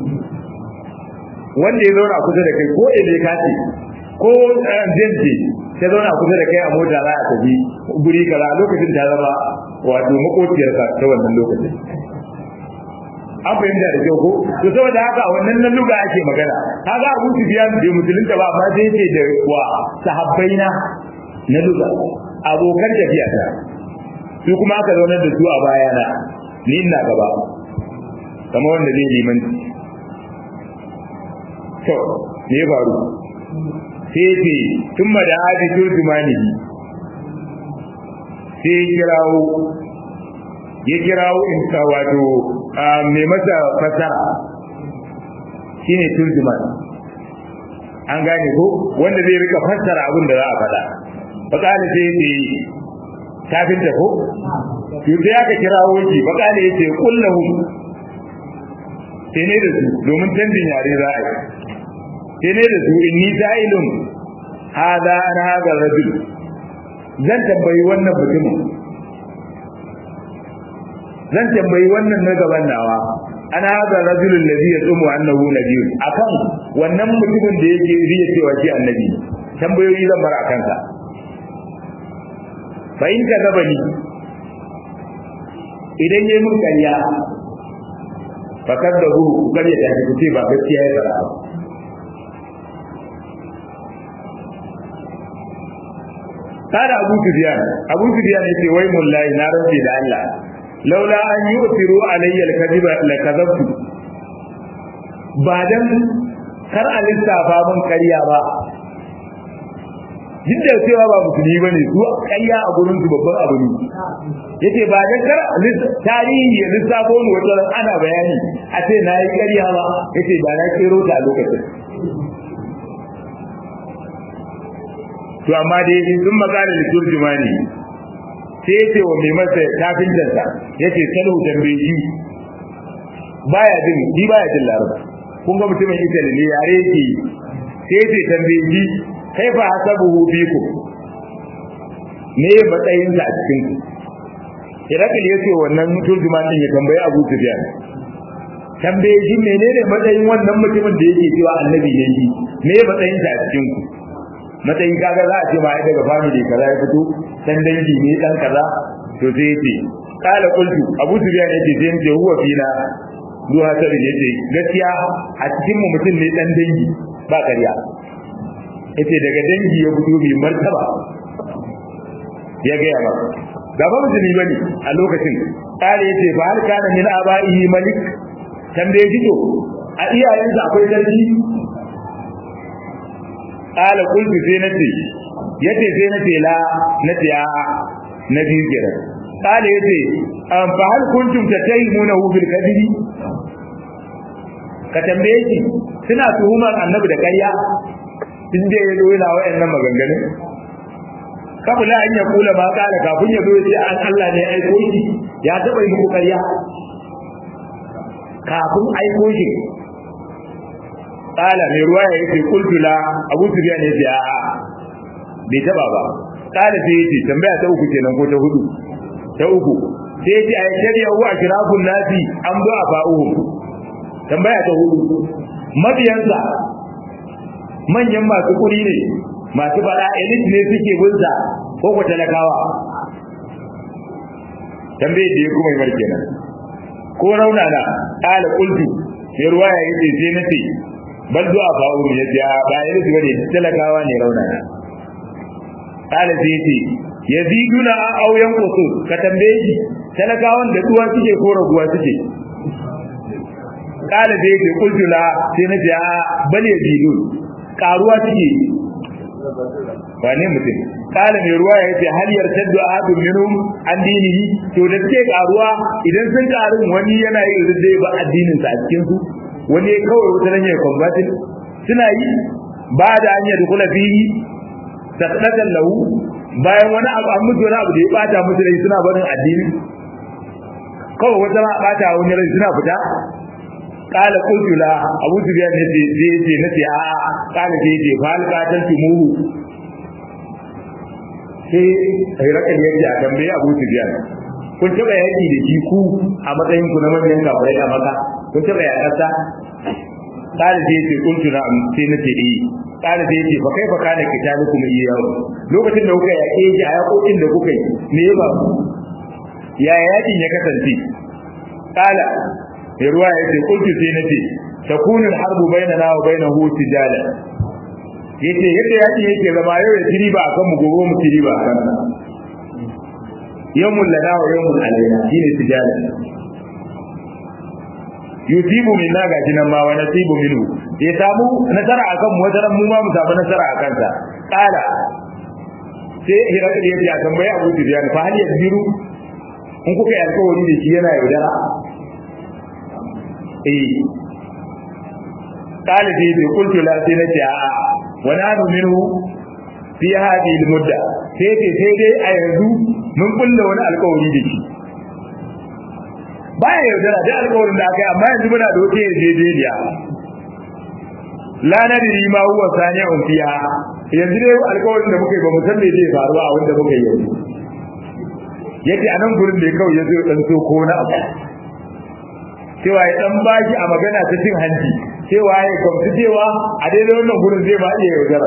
Speaker 1: wanda ya zauna kusa da kai ko ile ka ce ko jinji ta zauna kusa da kai a mota za a tafi guri kaza lokacin ta zama wato makociyarka ta wannan lokacin an fahimta da kyau ko to saboda haka a wannan nan luga ake magana kaga Abu Sufyan bai musulunta ba amma sai ce da wa sahabbaina na luga abokan tafiya ta su kuma aka zaunar da su a bayana ni ina gaba kamar wanda zai liman to me ya faru sai ce tun da hadi turjumani sai kirawo ya kirawo in ta wato mai masa fasara shine turjuman an gane ko wanda zai rika fassara abin da za a faɗa fakali sai ce kafin ta ko yanzu ya ka kirawo shi fakali ya ce kullahu sai ne da su domin canjin yare za a yi sai ne da su inni sa'ilun hada an hada rajul zan tambayi wannan mutumin zan tambayi wannan na gaban nawa ana hada rajulun ladhi yasumu annahu nabiyyun akan wannan mutumin da yake riya cewa shi annabi tambayoyi zan bar akan sa fa in ka gaba ni idan yayi mun ƙarya fa kaddahu ƙarya ta ce ba gaskiya ya fara ba kada abu sufyan abu sufyan yace wai mullahi na rabbi da Allah laula an yu'tiru alayya al-kadhiba la kadhabtu ba dan kar a lissafa mun ƙarya ba duk da cewa ba musulmi bane su ƙarya a gurin su babban abu ne yace ba dan kar tarihi ya lissafo ni wata ana bayani a ce na yi ƙarya ba yace ba na kero ta a lokacin to amma dai sun magana da turjumani sai yace wa mai masa kafintarsa yace salu tambayi baya jin shi baya jin larabci kun ga mutumin Italy ne yare yake sai yace tambayi kaifa hasabuhu biku me matsayin sa a cikin ku Irakil yace wannan turjuman din ya tambayi Abu Sufyan tambaye shi menene matsayin wannan mutumin da yake cewa annabi ne shi me matsayin sa a cikin ku matsayin kaga za a ce ma ai daga family kaza ya fito dan dangi ne dan kaza to sai yace kala qultu abu sufyan yace sai yace huwa fina duha ta bin yace gaskiya a cikin mu mutum ne dan dangi ba ƙarya yace daga dangi ya fito bi martaba ya ga yawa da ba musulmi bane a lokacin kala yace fa har kana min abaihi malik tambaye shi to a iyayensa akwai sarki qala qultu sai nace yace sai nace la nace a na biyu kira qala yace am fa hal kuntum tatayimuna bil kadhibi ka tambaye shi suna tuhumar annabi da ƙarya in da yazo yana wayannan maganganun kabula an ya kula ba kala kafin ya zo ya ce an Allah ne aiko shi ya taba yi muku ƙarya kafin aiko shi kala mai ruwa ya ce kultu la abu sufyan ya ce a'a bai taba ba kala sai ya ce tambaya ta uku kenan ko ta hudu ta uku sai ya ce a shari'a wa ashrafun nasi an ba a fa'uhum tambaya ta hudu mabiyansa manyan masu kuri ne masu fada elite ne suke bunsa ko ko talakawa tambaye da ya kuma yi marke nan ko rauna na ƙala kultu sai ruwa ya yi sai na ce bal zuwa fa'u ya ce ba elite bane talakawa ne rauna na ƙala sai ce yaziduna a auyan kusur ka tambaye shi talakawan da duwa suke ko raguwa suke kala da yake kultula sai na ja bal ya bidu karuwa take wane mutum kala mai ruwa ya ce hal yartaddu ahadun minhum an dinihi to da take karuwa idan sun karu wani yana yin ridda ba addinin sa a cikin su wani kawai wata nan ya convertin suna yi ba da an yi dukula fihi sadaqatan lahu bayan wani abu an mutu wani abu da ya bata musu rai suna barin addini kawai wata ma bata wani rai suna fita kala qultu la abu sufyan ne ce zai ce nace a a kala sai ce fa alqatan tumuhu sai hayrakan yace a tambaye abu sufyan kun taba yaki da shi ku a matsayin ku na manyan kafirai a maka kun taba yakarsa kala sai ce qultu na sai nace eh kala sai ce fa kai fa kana kitabukum iyahu lokacin da kuka yake shi a yakokin da kuka yi me ba ya yakin ya kasance kala mai ruwa ya ce kulki sai na ce takunu harbu bainana wa bainahu tijala yace yadda yaki yake zama yau ya tiri ba akan mu gobe mu tiri ba akan yawmul lana wa yawmul alaina shine tijala yusibu minna ga jinan ma wa nasibu minhu ya samu nasara akan mu wata mu ma mu samu nasara akan sa kala sai hirakar yace a tambayi Abu Sufyan fa hal yasbiru in kuka yi alkawari da shi yana yaudara eh قال في قلت لا سنتي ونحن منه في هذه المدة sai ce sai dai a yanzu mun kulle wani alkawari da shi baya yaudara da alkawarin da aka yi amma yanzu muna da wata yarjejeniya la nadri ma huwa sani'un fiha yanzu dai alkawarin da muka yi ba mu san me zai faru a wanda muka yi yanzu yace a nan gurin da ya kawai ya zo dan so ko na abu cewa ya dan bashi a magana ta cin hanci cewa ya kwamfi cewa a daidai wannan gurin zai ma iya yaudara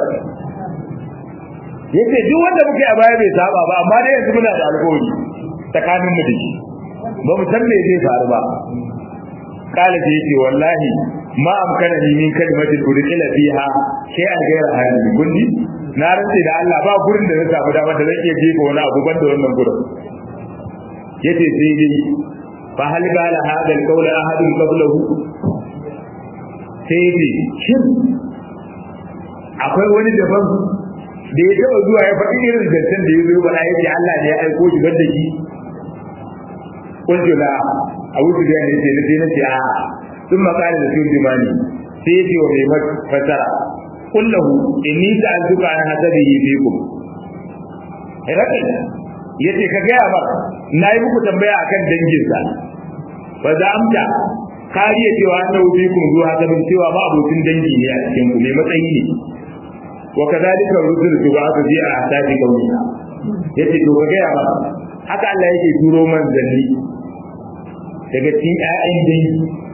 Speaker 1: yace duk wanda muke a baya bai saba ba amma dai yanzu muna da alƙawari tsakanin mu da shi ba mu san me zai faru ba kala ce yace wallahi ma amkana ni min kalimatin udkhila fiha shay'an ghayra hadhihi kulli na rantsi da Allah ba gurin da zai samu dama da zan iya jefa wani abu banda wannan gurin yace sai dai fa hal bala hada alqawl ahadun qablahu sai dai shin akwai wani daban da ya taba zuwa ya faɗi irin zancen da ya zo ba ya ce Allah ne ya aiko shi banda shi kuntu la abu su ne ce na ce na ce a sun makala da sun jimani sai ya ce wa mai fasara kullahu inni sa'altuka an hasabihi fikum rakin yace ka gaya ba na yi muku tambaya akan danginsa ba za amta kariya cewa an dauke ku zuwa hasabin cewa ba abokin dangi ne a cikin ku mai matsayi ne wa kadhalika rusul tubatu bi ahsadi qawliha yace to ka gaya ba haka Allah yake turo manzanni daga cikin ƴaƴan dangi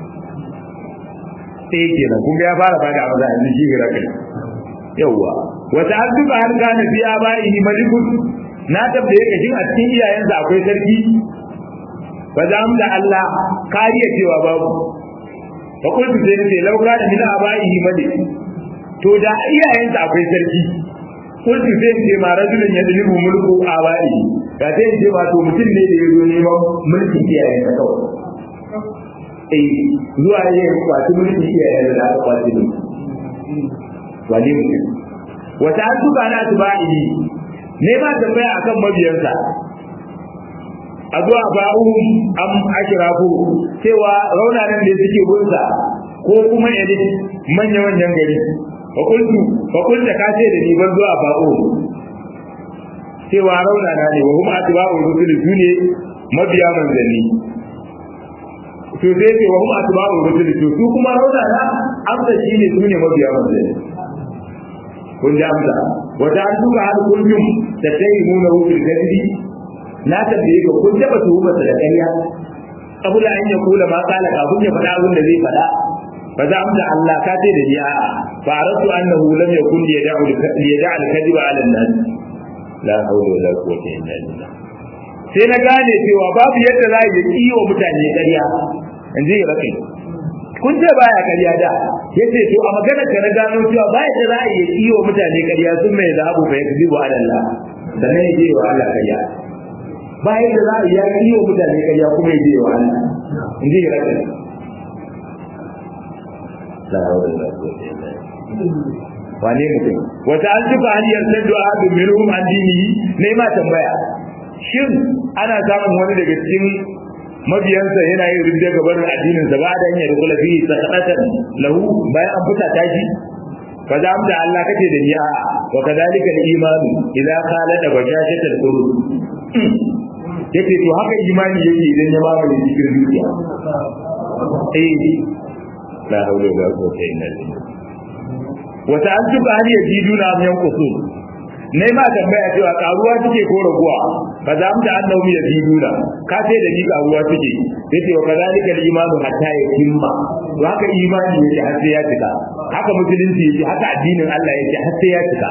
Speaker 1: sai kenan kun ga ya fara bada maza yanzu shi hirakai yawwa wata addu'a har kana fi abaihi malikun na tabbaye ka jin a cikin iyayensa akwai sarki ba za mu da Allah kariya cewa babu fa kullu sai ne lauka da min abaihi malik to da iyayensa akwai sarki kullu sai ce ma rajulun yadlibu mulku abaihi da sai ce ma to mutum ne da yazo neman mulkin iyayensa kawai eh zuwa ya kwaci mulkin iyayensa da aka kwaci ne wani mutum wata an tuba na tuba'i ne ba tambaya akan mabiyansa addu'a ba'uhum am ashrafu cewa raunanan da suke gunsa ko kuma yadda manya manyan gari fa kuntu fa kunta ka ce da ni ban zuwa ba'u cewa rauna na ne wa hum atba'u rusul sune mabiya manzanni to sai ce wa hum atba'u rusul to su kuma rauna na amsa shine sune mabiya manzanni kun ji amsa wata an duba har kullum da tayi nuna wufil gadi na tambaye ka kun taba tuhumar da ƙarya kabula an ya kula ma kala kafin ya faɗa abin da zai faɗa fa za amsa Allah ka ce da ni a'a fa aratu annahu lam yakun yad'u yad'u al-kadhiba 'ala an-nas la hawla wala quwwata illa billah sai na gane cewa babu yadda za ya yi wa mutane ƙarya in ji rafi kun ce baya ƙarya da yace to a magana ka na gano cewa baya da za ya yi wa mutane ƙarya sun mai zahabu fa yakzibu 'ala Allah sannan ya je wa Allah ƙarya bayan da za a yi yi wa mutane ƙarya kuma ya je wa Allah in ji rafi la hawla wala quwwata illa billah wane mutum wata an tuka hanyar saddu ahadu minhum an dinihi ne ma tambaya shin ana samun wani daga cikin mabiyansa yana yin ridda gaban addinin sa ba da hanyar da kula fihi sakatan lahu bayan an fita tashi fa za mu da Allah kace da ni a wa kadalika al-imanu idza qala da bashashata al-qulub yace to haka imani yake idan ya mamaye cikin zuciya eh la hawla wala quwwata illa billah wata an tuka har ya ji duna am yan kusur ne ma tambaya cewa karuwa take ko raguwa fa za mu da annabi ya ji duna ka ce da ni karuwa take yace wa kadalika al-imanu hatta yakimma to haka imani yake har sai ya cika haka musulunci yake haka addinin Allah yake har sai ya cika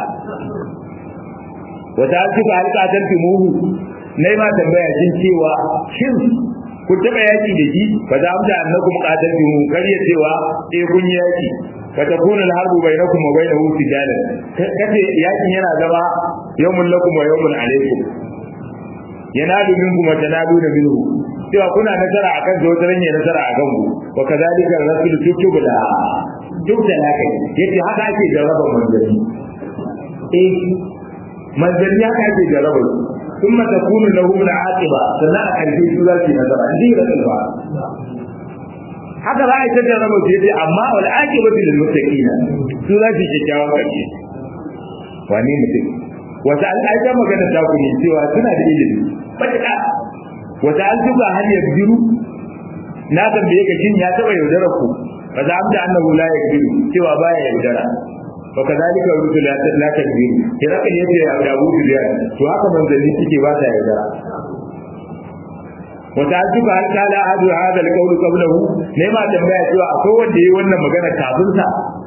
Speaker 1: wata an tuka har ka tantumuhu ne ma tambaya jin cewa shin kun taɓa yaki da shi fa za mu da annakum qataltumu kar ya cewa eh kun yi yaki فتكون الحرب بينكم وبينه سجالا kace yakin yana zama yawmun lakum wa yawmun alaykum yanadu minkum wa tanadu minhu cewa kuna nasara akan zo ta ranye nasara akan ku wa kadhalika rasul tutubu da duk da haka yace haka ake jarraba manzanni eh manzanni haka ake jarraba ثم تكون لهم العاقبه sannan a karshe su za su yi nasara inji rasul ba haka za a yi ta jarraba su yace amma wal aqibatu lil muttaqin su za su kyakkyawan karshe wani mutum wata an aika magana ta ku ne cewa suna da ilimi fataka wata an tuka hanyar biru na tambaye ka shin ya taba yaudara ku fa za amda annahu la yakbiru cewa baya yaudara wa kadhalika rusul la takbiru kira kan yace Abu Sufyan to haka manzanni suke ba ta yaudara وتعجب هل قال أحد هذا القول قبله لما تنبيه cewa akwai wanda yayi wannan magana kafin sa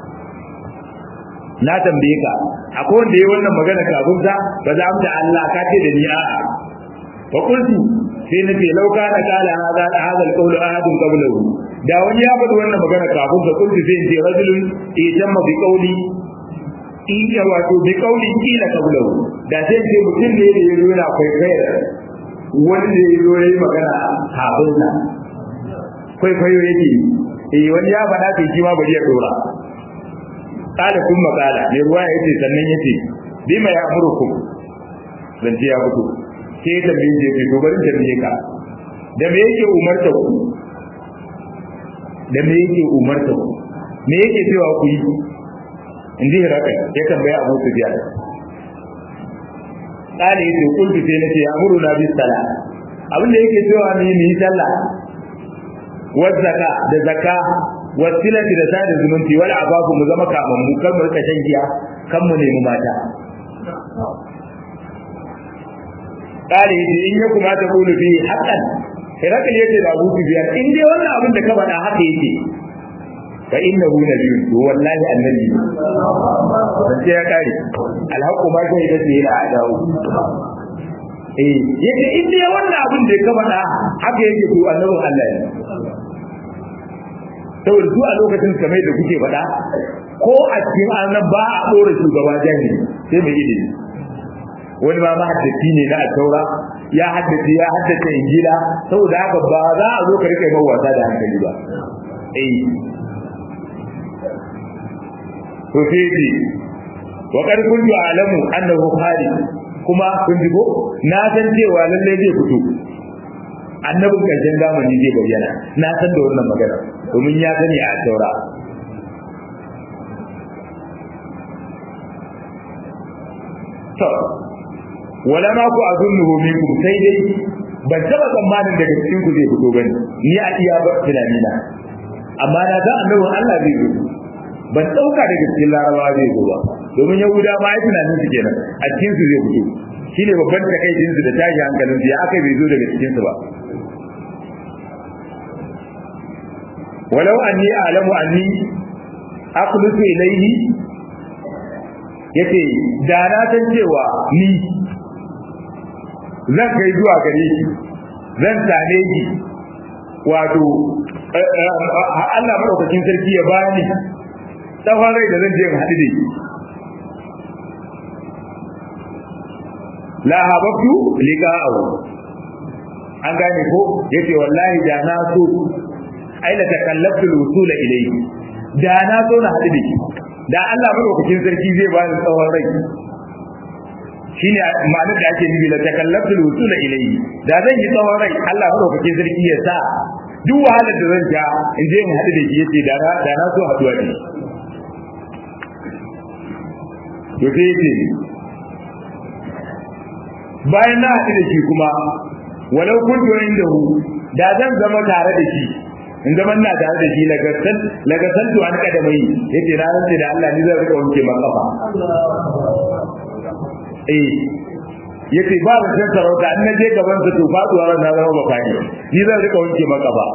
Speaker 1: na tambaye ka akwai wanda yayi wannan magana kafin sa ba za mu da Allah ka ce da ni a'a fa qultu sai na ce lauka na kala hada hada alqawl ahad qablahu da wani ya faɗi wannan magana kafin sa qultu sai ce rajulun itamma bi qawli in ya wato bi qawli kila qablahu da sai ce mutum ne da yazo yana kwaikwayar wanda ya zo ya yi magana kafin sa kwaikwayo yake eh wani ya faɗa kai shi ma bari ya dora kala kun makala mai ruwa ya ce sannan ya ce bi mai amurkum zance ya fito sai ya tambaye je ce to bari tambaye ka da me yake umarta ku da me yake umarta ku me yake cewa ku yi in ji hiraka ya tambaya abu su biya kale yace kullu sai nace amuru na bis sala abin da yake cewa ni ni sallah wa zakka da zakka wa silati da sada zumunci wal ababu mu zama kaman mu kan mu rika shan giya kan mu nemi mata kale yace in ya kuma ta kulu fi haqqan Hirakal yace da Abu Sufyan in dai wannan abin da ka faɗa haka yake fa innahu nabiyyun to wallahi annabi dan sai ya kare alhaqu ma sai da sai ya dawo eh yace in dai wannan abin da ka faɗa haka yake to annabin Allah ne saboda su a lokacin kamar da kuke faɗa ko a cikin annan ba a ɗora shugaba jahili sai mai ilimi wani ma mahaddaci ne na taura ya haddace ya haddace injila saboda haka ba za a zo ka rika yi wasa da hankali ba eh to sai ce wa qad kuntu a'lamu annahu kharij kuma kun ji ko na san cewa lalle zai fito annabin karshen zamani zai bayyana na san da wannan magana domin ya sani a taura to wala ma ku azunnuhu minkum sai dai ban taba tsammanin daga cikin ku zai fito bane ni a iya ba tunani na amma na ga annabin Allah zai zo ban dauka daga cikin larabawa zai zo ba domin yahuda ma ai tunanin su kenan a cikin su zai fito shine babban takaicin su da tashi hankalin su ya aka bai zo daga cikin su ba walau anni a'lamu anni aqlutu ilayhi yace da na san cewa ni zan kai zuwa gare shi zan same shi wato Allah madaukakin sarki ya bani tsawon rai da zan je in haɗu da shi la hababtu liqa'ahu an gane ko yace wallahi da na so ai la takallaftu al-wusul ilayhi da na so na haɗu da shi da Allah madaukakin sarki zai bani tsawon rai shine ma'anar da ake nufi la takallaftu al-wusul ilayhi da zan yi tsawon rai Allah madaukakin sarki ya sa duk wahalar da zan ja in je in haɗu da shi yace da na da na so haɗuwa da shi to sai yace bayan na haɗu da shi kuma walau kuntu indahu da zan zama tare da shi in zama ina tare da shi lagasal lagasal to an kada mai yace na rantsi da Allah ni zan rika wanke ma kafa eh yace ba da san sarauta an naje gaban sa to faduwa ran na zama bakani ni zan rika wanke ma kafa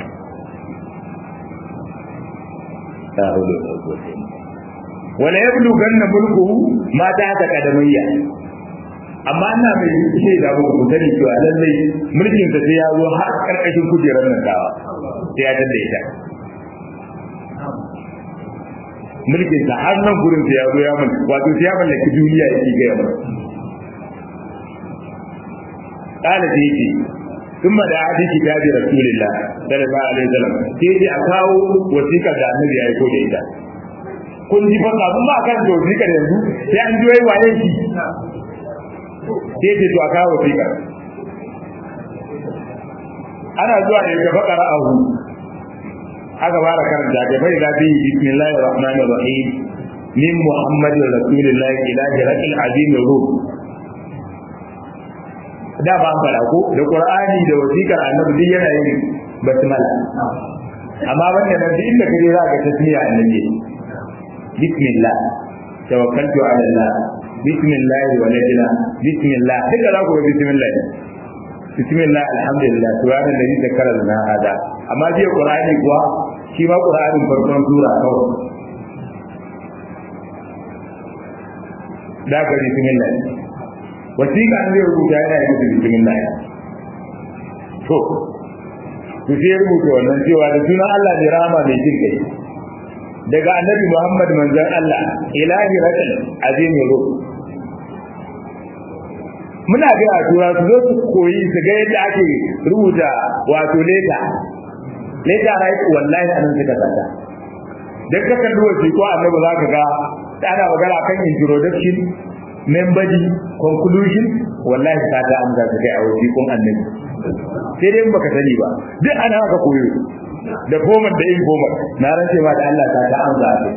Speaker 1: wala yablu ganna mulku ma ta ta kadamayya amma ina mai ce da ba ku sani cewa lallai mulkin sa sai ya zo har karkashin kujerar nan dawa sai ya dade ita mulkin sa har nan gurin sai ya zo ya mun wato sai ya mallaki duniya yake ga yamma قال تيجي ثم دعا في كتاب رسول الله صلى الله عليه وسلم تيجي أكاو وثيقة da annabi ya aiko da ita kun ji fa kafin ba kan da wasiƙar yanzu sai an ji wai waye shi sai ce to a kawo fika ana zuwa da ya faƙara ahu aka fara karanta ga bai da bihi bismillahir rahmanir rahim min muhammadin rasulillahi ila hiraqil azim ruh da ba fara ko da qur'ani da wasiƙar annabi duk yana yin basmala amma wannan nan duk inda kaje za ka tasmiya annabi bismillah tawakkaltu ala allah bismillah walajina bismillah duka za ku ga bismillah bismillah alhamdulillah subhana alladhi zakara lana hada amma jiya qur'ani kuwa shi ma qur'anin farkon sura kawai da ga bismillah wasiƙa ne zai rubuta yana yi musu bismillah to ku sai rubuta wannan cewa da sunan Allah ne rama mai jin kai daga annabi Muhammad manzon Allah ilahi rakal azim ruh muna ga tura su zo su koyi su ga yadda ake rubuta wato leta leta right wallahi anan suka sata dan ka kalli wasi ko annabi zaka ga ana magana kan introduction main body conclusion wallahi ta ta amsa su kai a wasi kun annabi sai dai baka sani ba duk ana haka koyo da goma da yin goma na rance ma da Allah ta ta amsa su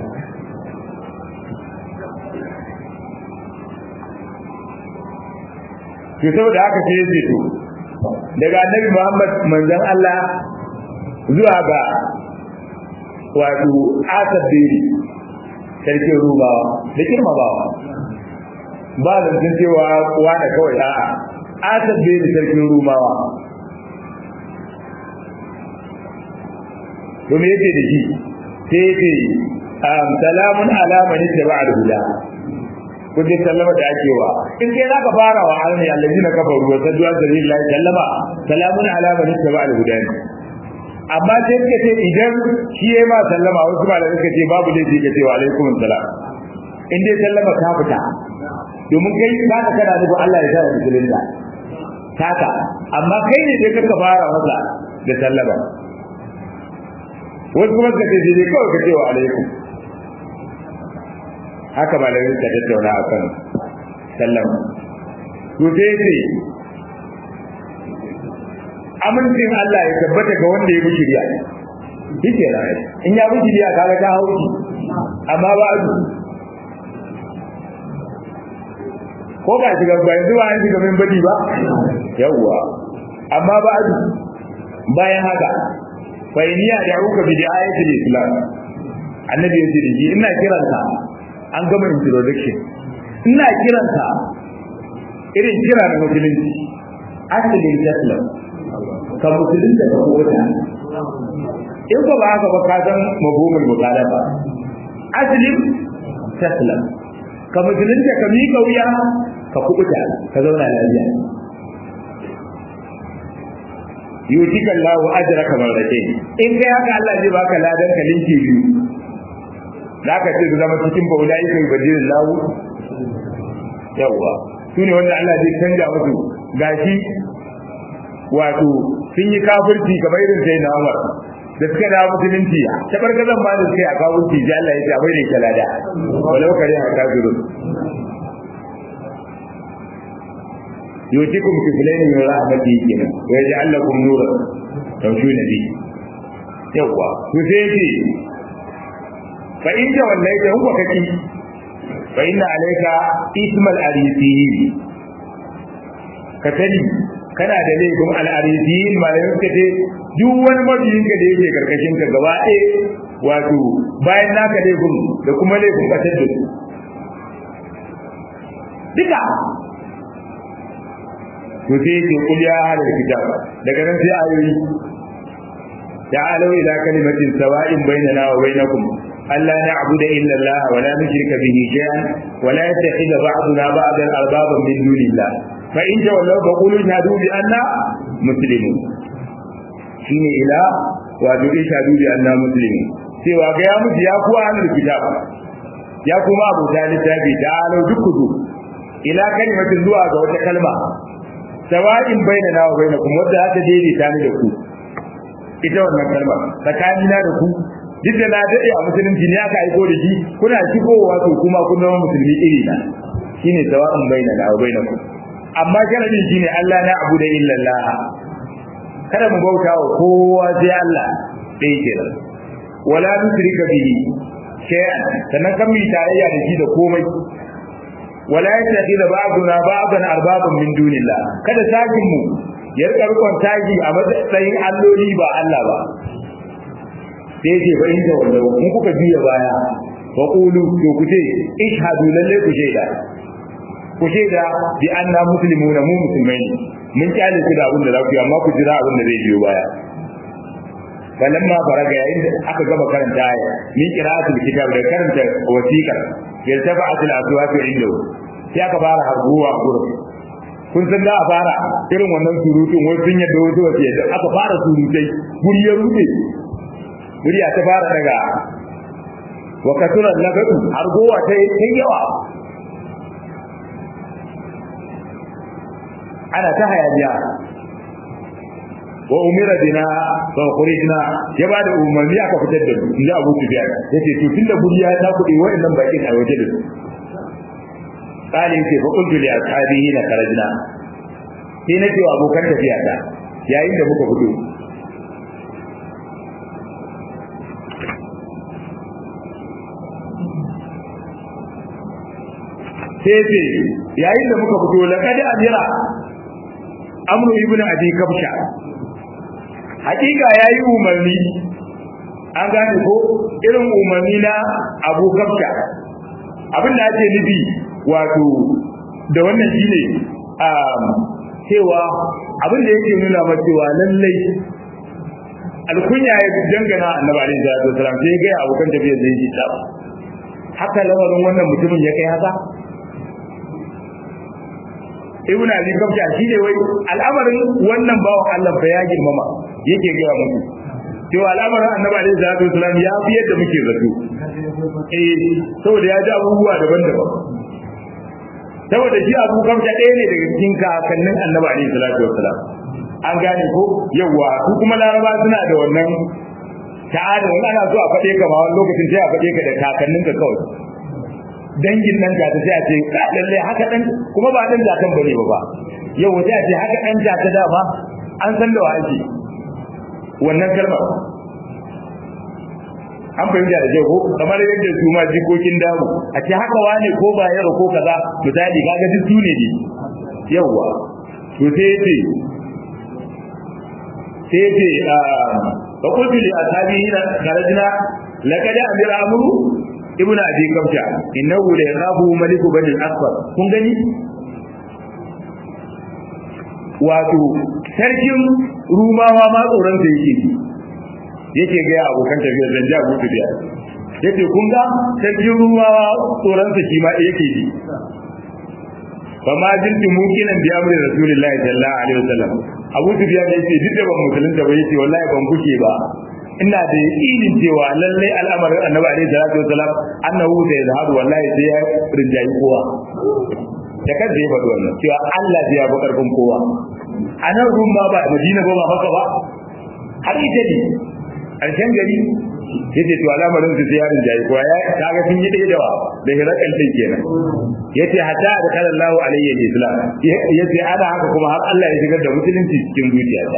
Speaker 1: to saboda haka sai ya to daga annabi Muhammad manzon Allah zuwa ga wato Asad Beri sarkin Rubawa da kirmabawa ba da sun cewa kuwa da kawai a'a Asad Beri sarkin Rubawa to me yake da shi sai yake salamun ala man ittaba al-huda kun ji sallama da ake wa in kai zaka fara wa alani allazina kafaru wa saddu an sabilillahi sallama salamun ala man ittaba al-huda amma sai suka ce idan shi yayi ma sallama wasu malamai suka ce babu laifi ka ce wa alaikum salam in dai sallama ta fita domin kai ba ka kana nufin Allah ya sa musulunta taka amma kai ne dai ka fara masa da sallama wasu kuma suka ce sai dai kawai ka ce wa alaikum haka malamin ka tattauna a kan sallam to sai ce amincin Allah ya tabbata ga wanda ya bi shirya yake rai in ya bi shirya kaga ta hauki amma ba a ko ba shiga ba yanzu ba an shiga min badi ba yawwa amma ba bayan haka fa iniya da uka bi ayatul islam annabi ya ce da shi ina kiranka an gama introduction ina kiranka irin kira na musulunci asalin taslam ka musulunta ka kota in ko ba haka ba ka san mabumul muqalaba asalin taslam ka musulunta ka miƙa wuya ka kubuta ka zauna lafiya yutika Allahu ajraka marratayn in kai haka Allah zai baka ladan ka linki biyu zaka ce zama cikin baulai kai bajin lahu yawa sune wanda Allah zai canja musu gashi wato sun yi kafirci kamar irin sai na Umar da suka da musulunci ta barkazan ba da suka yi a kafirci ji Allah ya ce abai da kalada walau kare a kafirun يؤتكم كفلين من رحمته كنا ويجعل لكم نورا تمشون به يوا وسيتي فإن توليت هو كتي فإن عليك اسم الأريسيين كتني kana da laifin al'arifiyin malamin suka ce duk wani mabiyin ka da yake karkashin ka gaba ɗaya wato bayan naka laifin da kuma laifin ƙasar da su duka to sai yake kul ya ahlul kitab daga nan sai ayoyi ta'alu ila kalimatin sawa'in bainana wa bainakum alla na'budu illa Allah wa la nushrika bihi shay'an wa la yattakhidha ba'duna ba'dan arbaban min dunillah fa in tawallaw fa qulu shahadu bi anna muslimun shine ila wa bi shahadu bi anna muslimun cewa ga ya mutu ya kuwa ahlul kitab ya kuma abu talib tabi ta'alu dukku ila kalimatin zuwa ga wata kalma sawa'in bainana wa bainakum wadda aka daidaita ni da ku ita wannan kalma tsakanina da ku duk da na dade a musulunci ne aka aiko da shi kuna shigowa to kuma kun zama musulmi iri na shine sawa'in bainana wa bainakum amma sharadin shine Allah na abu da illa Allah kada mu bauta wa kowa sai Allah dai kenan wala nusrika bihi shay'an sannan kan mi tarayya da shi da komai wala yattakhidha ba'duna ba'dan arbaban min dunillah kada sakin mu ya rika rikon taji a matsayin alloli ba Allah ba sai ce fa inda wallahu in kuka biya baya wa qulu to ku ce ishhadu lalle ku shaida ku shaida bi anna muslimuna mu musulmai ne mun kyale ku da abin da za ku yi amma ku jira abin da zai biyo baya falamma faraga yayin da aka gama karanta aya min qira'atul kitab da karanta wasiqar yaltafa'atul aswatu indahu sai aka fara harbuwa gurin kun san da a fara irin wannan surutun wai sun yadda wasu wasu yadda aka fara surutai guri ya rude guri ta fara daga wa kasuran nagadu hargowa ta yi yawa ana ta hayaniya wa umira bina fa khurijna ya ba da umarni aka fitar da mu inda Abu Sufyan yace to tunda guri ya ta kudi wayannan bakin a waje da su qalin ce fa qultu li ashabihi la kharajna sai na ce wa abokan tafiya ta yayin da muka fito sai ce yayin da muka fito laqad amira amru ibn abi kabsha hakika yayi umarni an gane ko irin umarni na abu kabsha abin da ake nufi wato da wannan shine cewa abin da yake nuna ma cewa lallai alkunya ya dangana annabi alaihi salatu wasalam sai ga abokan tafiyar da yake ta haka lamarin wannan mutumin ya kai haka ibn abi kabsha shi ne wai al'amarin wannan bawan Allah fa ya girmama yake gaya muku cewa al'amarin annabi alaihi salatu wasalam ya fi yadda muke zato eh saboda ya ji abubuwa daban-daban saboda shi abu kabsha ɗaya ne daga cikin kakannin annabi alaihi salatu wasalam an gane ko yawa su kuma laraba suna da wannan ta'ada wani ana so a faɗe ka ma wani lokacin sai a faɗe ka da kakanninka kawai dangin nan ta sai a ce lalle haka dan kuma ba dan jatan bane ba ba yau sai a ce haka dan jata dama an san da wa ake wannan kalmar an fahimta da ko kamar yadda su ma jikokin damu a ce haka wane ko ba yaro ko kaza misali kaga duk su ne yawa to sai yace sai yace fa qultu li ashabi hina kharajna laqad amira amru ibn abi kabsha innahu la yaqabu maliku bani al-asfar kun gani wato sarkin rumawa ma tsoron sa yake yake ga abokan tafiyar zan ja abu tafiya yace kun ga sarkin rumawa tsoron sa shi ma yake ji fa ma jinti mukinan bi amri rasulullahi sallallahu alaihi wasallam abu tafiya ne yace duk da ban musulunta ba yace wallahi ban kuke ba ina da yakinin cewa lalle al'amarin annabi alaihi salatu wasallam annahu da yazharu wallahi sai ya rinjayi kowa da kan ya faɗi wannan cewa Allah zai yabi karfin kowa a nan rumma ba Madina ba ba haka ba har ita ne ƙarshen gari yace to al'amarin su sai ya rinjayi kowa ya kaga sun yi ɗaya dawa da hirakan din kenan yace hatta da kala Allahu alayhi islam yace ana haka kuma har Allah ya shigar da musulunci cikin zuciyata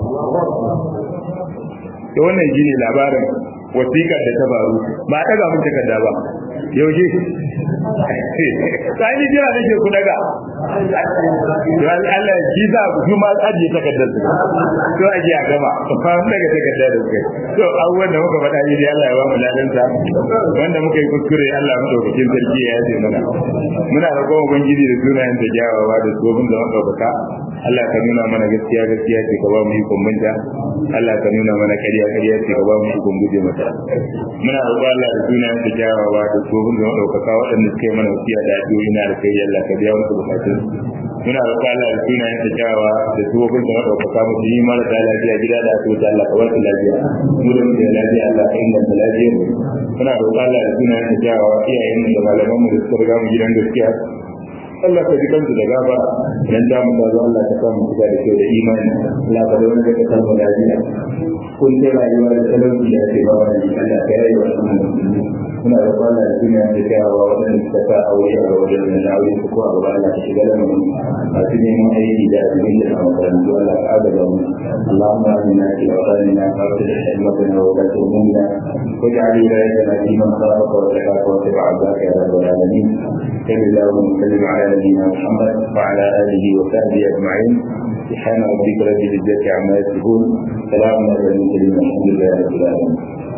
Speaker 1: to wannan shine labarin wasiƙar da ta faru ba a daga mun takarda ba yaushe sai ni jira nake ku daga to Allah shi za ku kuma ajiye takardar su to aje a gaba fa mun daga takardar da kai to abubuwan da muka faɗa ni Allah ya ba mu ladan sa wanda muka yi kuskure Allah mu daukakin sarki ya yace mana muna roƙon ubangiji da sunayen da jawawa da tsohon da muka baka Allah ka nuna mana gaskiya gaskiya ce ka ba mu ikon manta Allah ka nuna mana ƙarya ƙarya ce ka ba mu ikon guje mata muna roƙon Allah da sunayen da jawawa da tsohon da ɗaukaka waɗanda suka yi mana wasiya da addu'o'i na da kai Allah ka biya musu bukatun muna roƙon Allah da sunayen da jawawa da tsohon da ɗaukaka mu yi mara da lafiya gida da asibiti Allah ka wasu lafiya mu da muke da lafiya Allah ka inganta lafiya muna roƙon Allah da sunayen da jawawa iyayen mu da malaman mu da suka riga mu gidan gaskiya Allah ka ji kansu da gaba dan da mu da Allah ka samu shiga da kyau da imani Allah ka da wanda ka samu lafiya kun ce rayuwa da talauci da ake bawa da Allah ka yi wa muna da kwana da duniya da kyawawa waɗanda suka sa aure a wajen da na aure su ko a gaba Allah ka shiga da mu masu neman aiki da abin da a makarantu Allah ka agaza mu Allahumma amina fi awtanina wa fi hikmatina wa la tuhmina واجعل ولايتنا في من خافك واتقاك واتبع عبدك يا رب العالمين صل اللهم وسلم على نبينا محمد وعلى اله وصحبه اجمعين سبحان ربك رب العزه عما يصفون سلام على المرسلين والحمد لله رب العالمين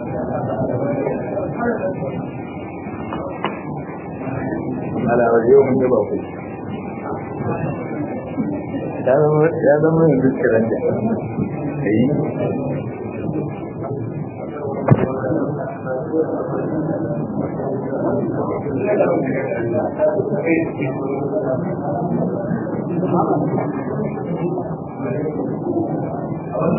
Speaker 1: على اليوم جبهه ya zama yanzu kiran da Thank you.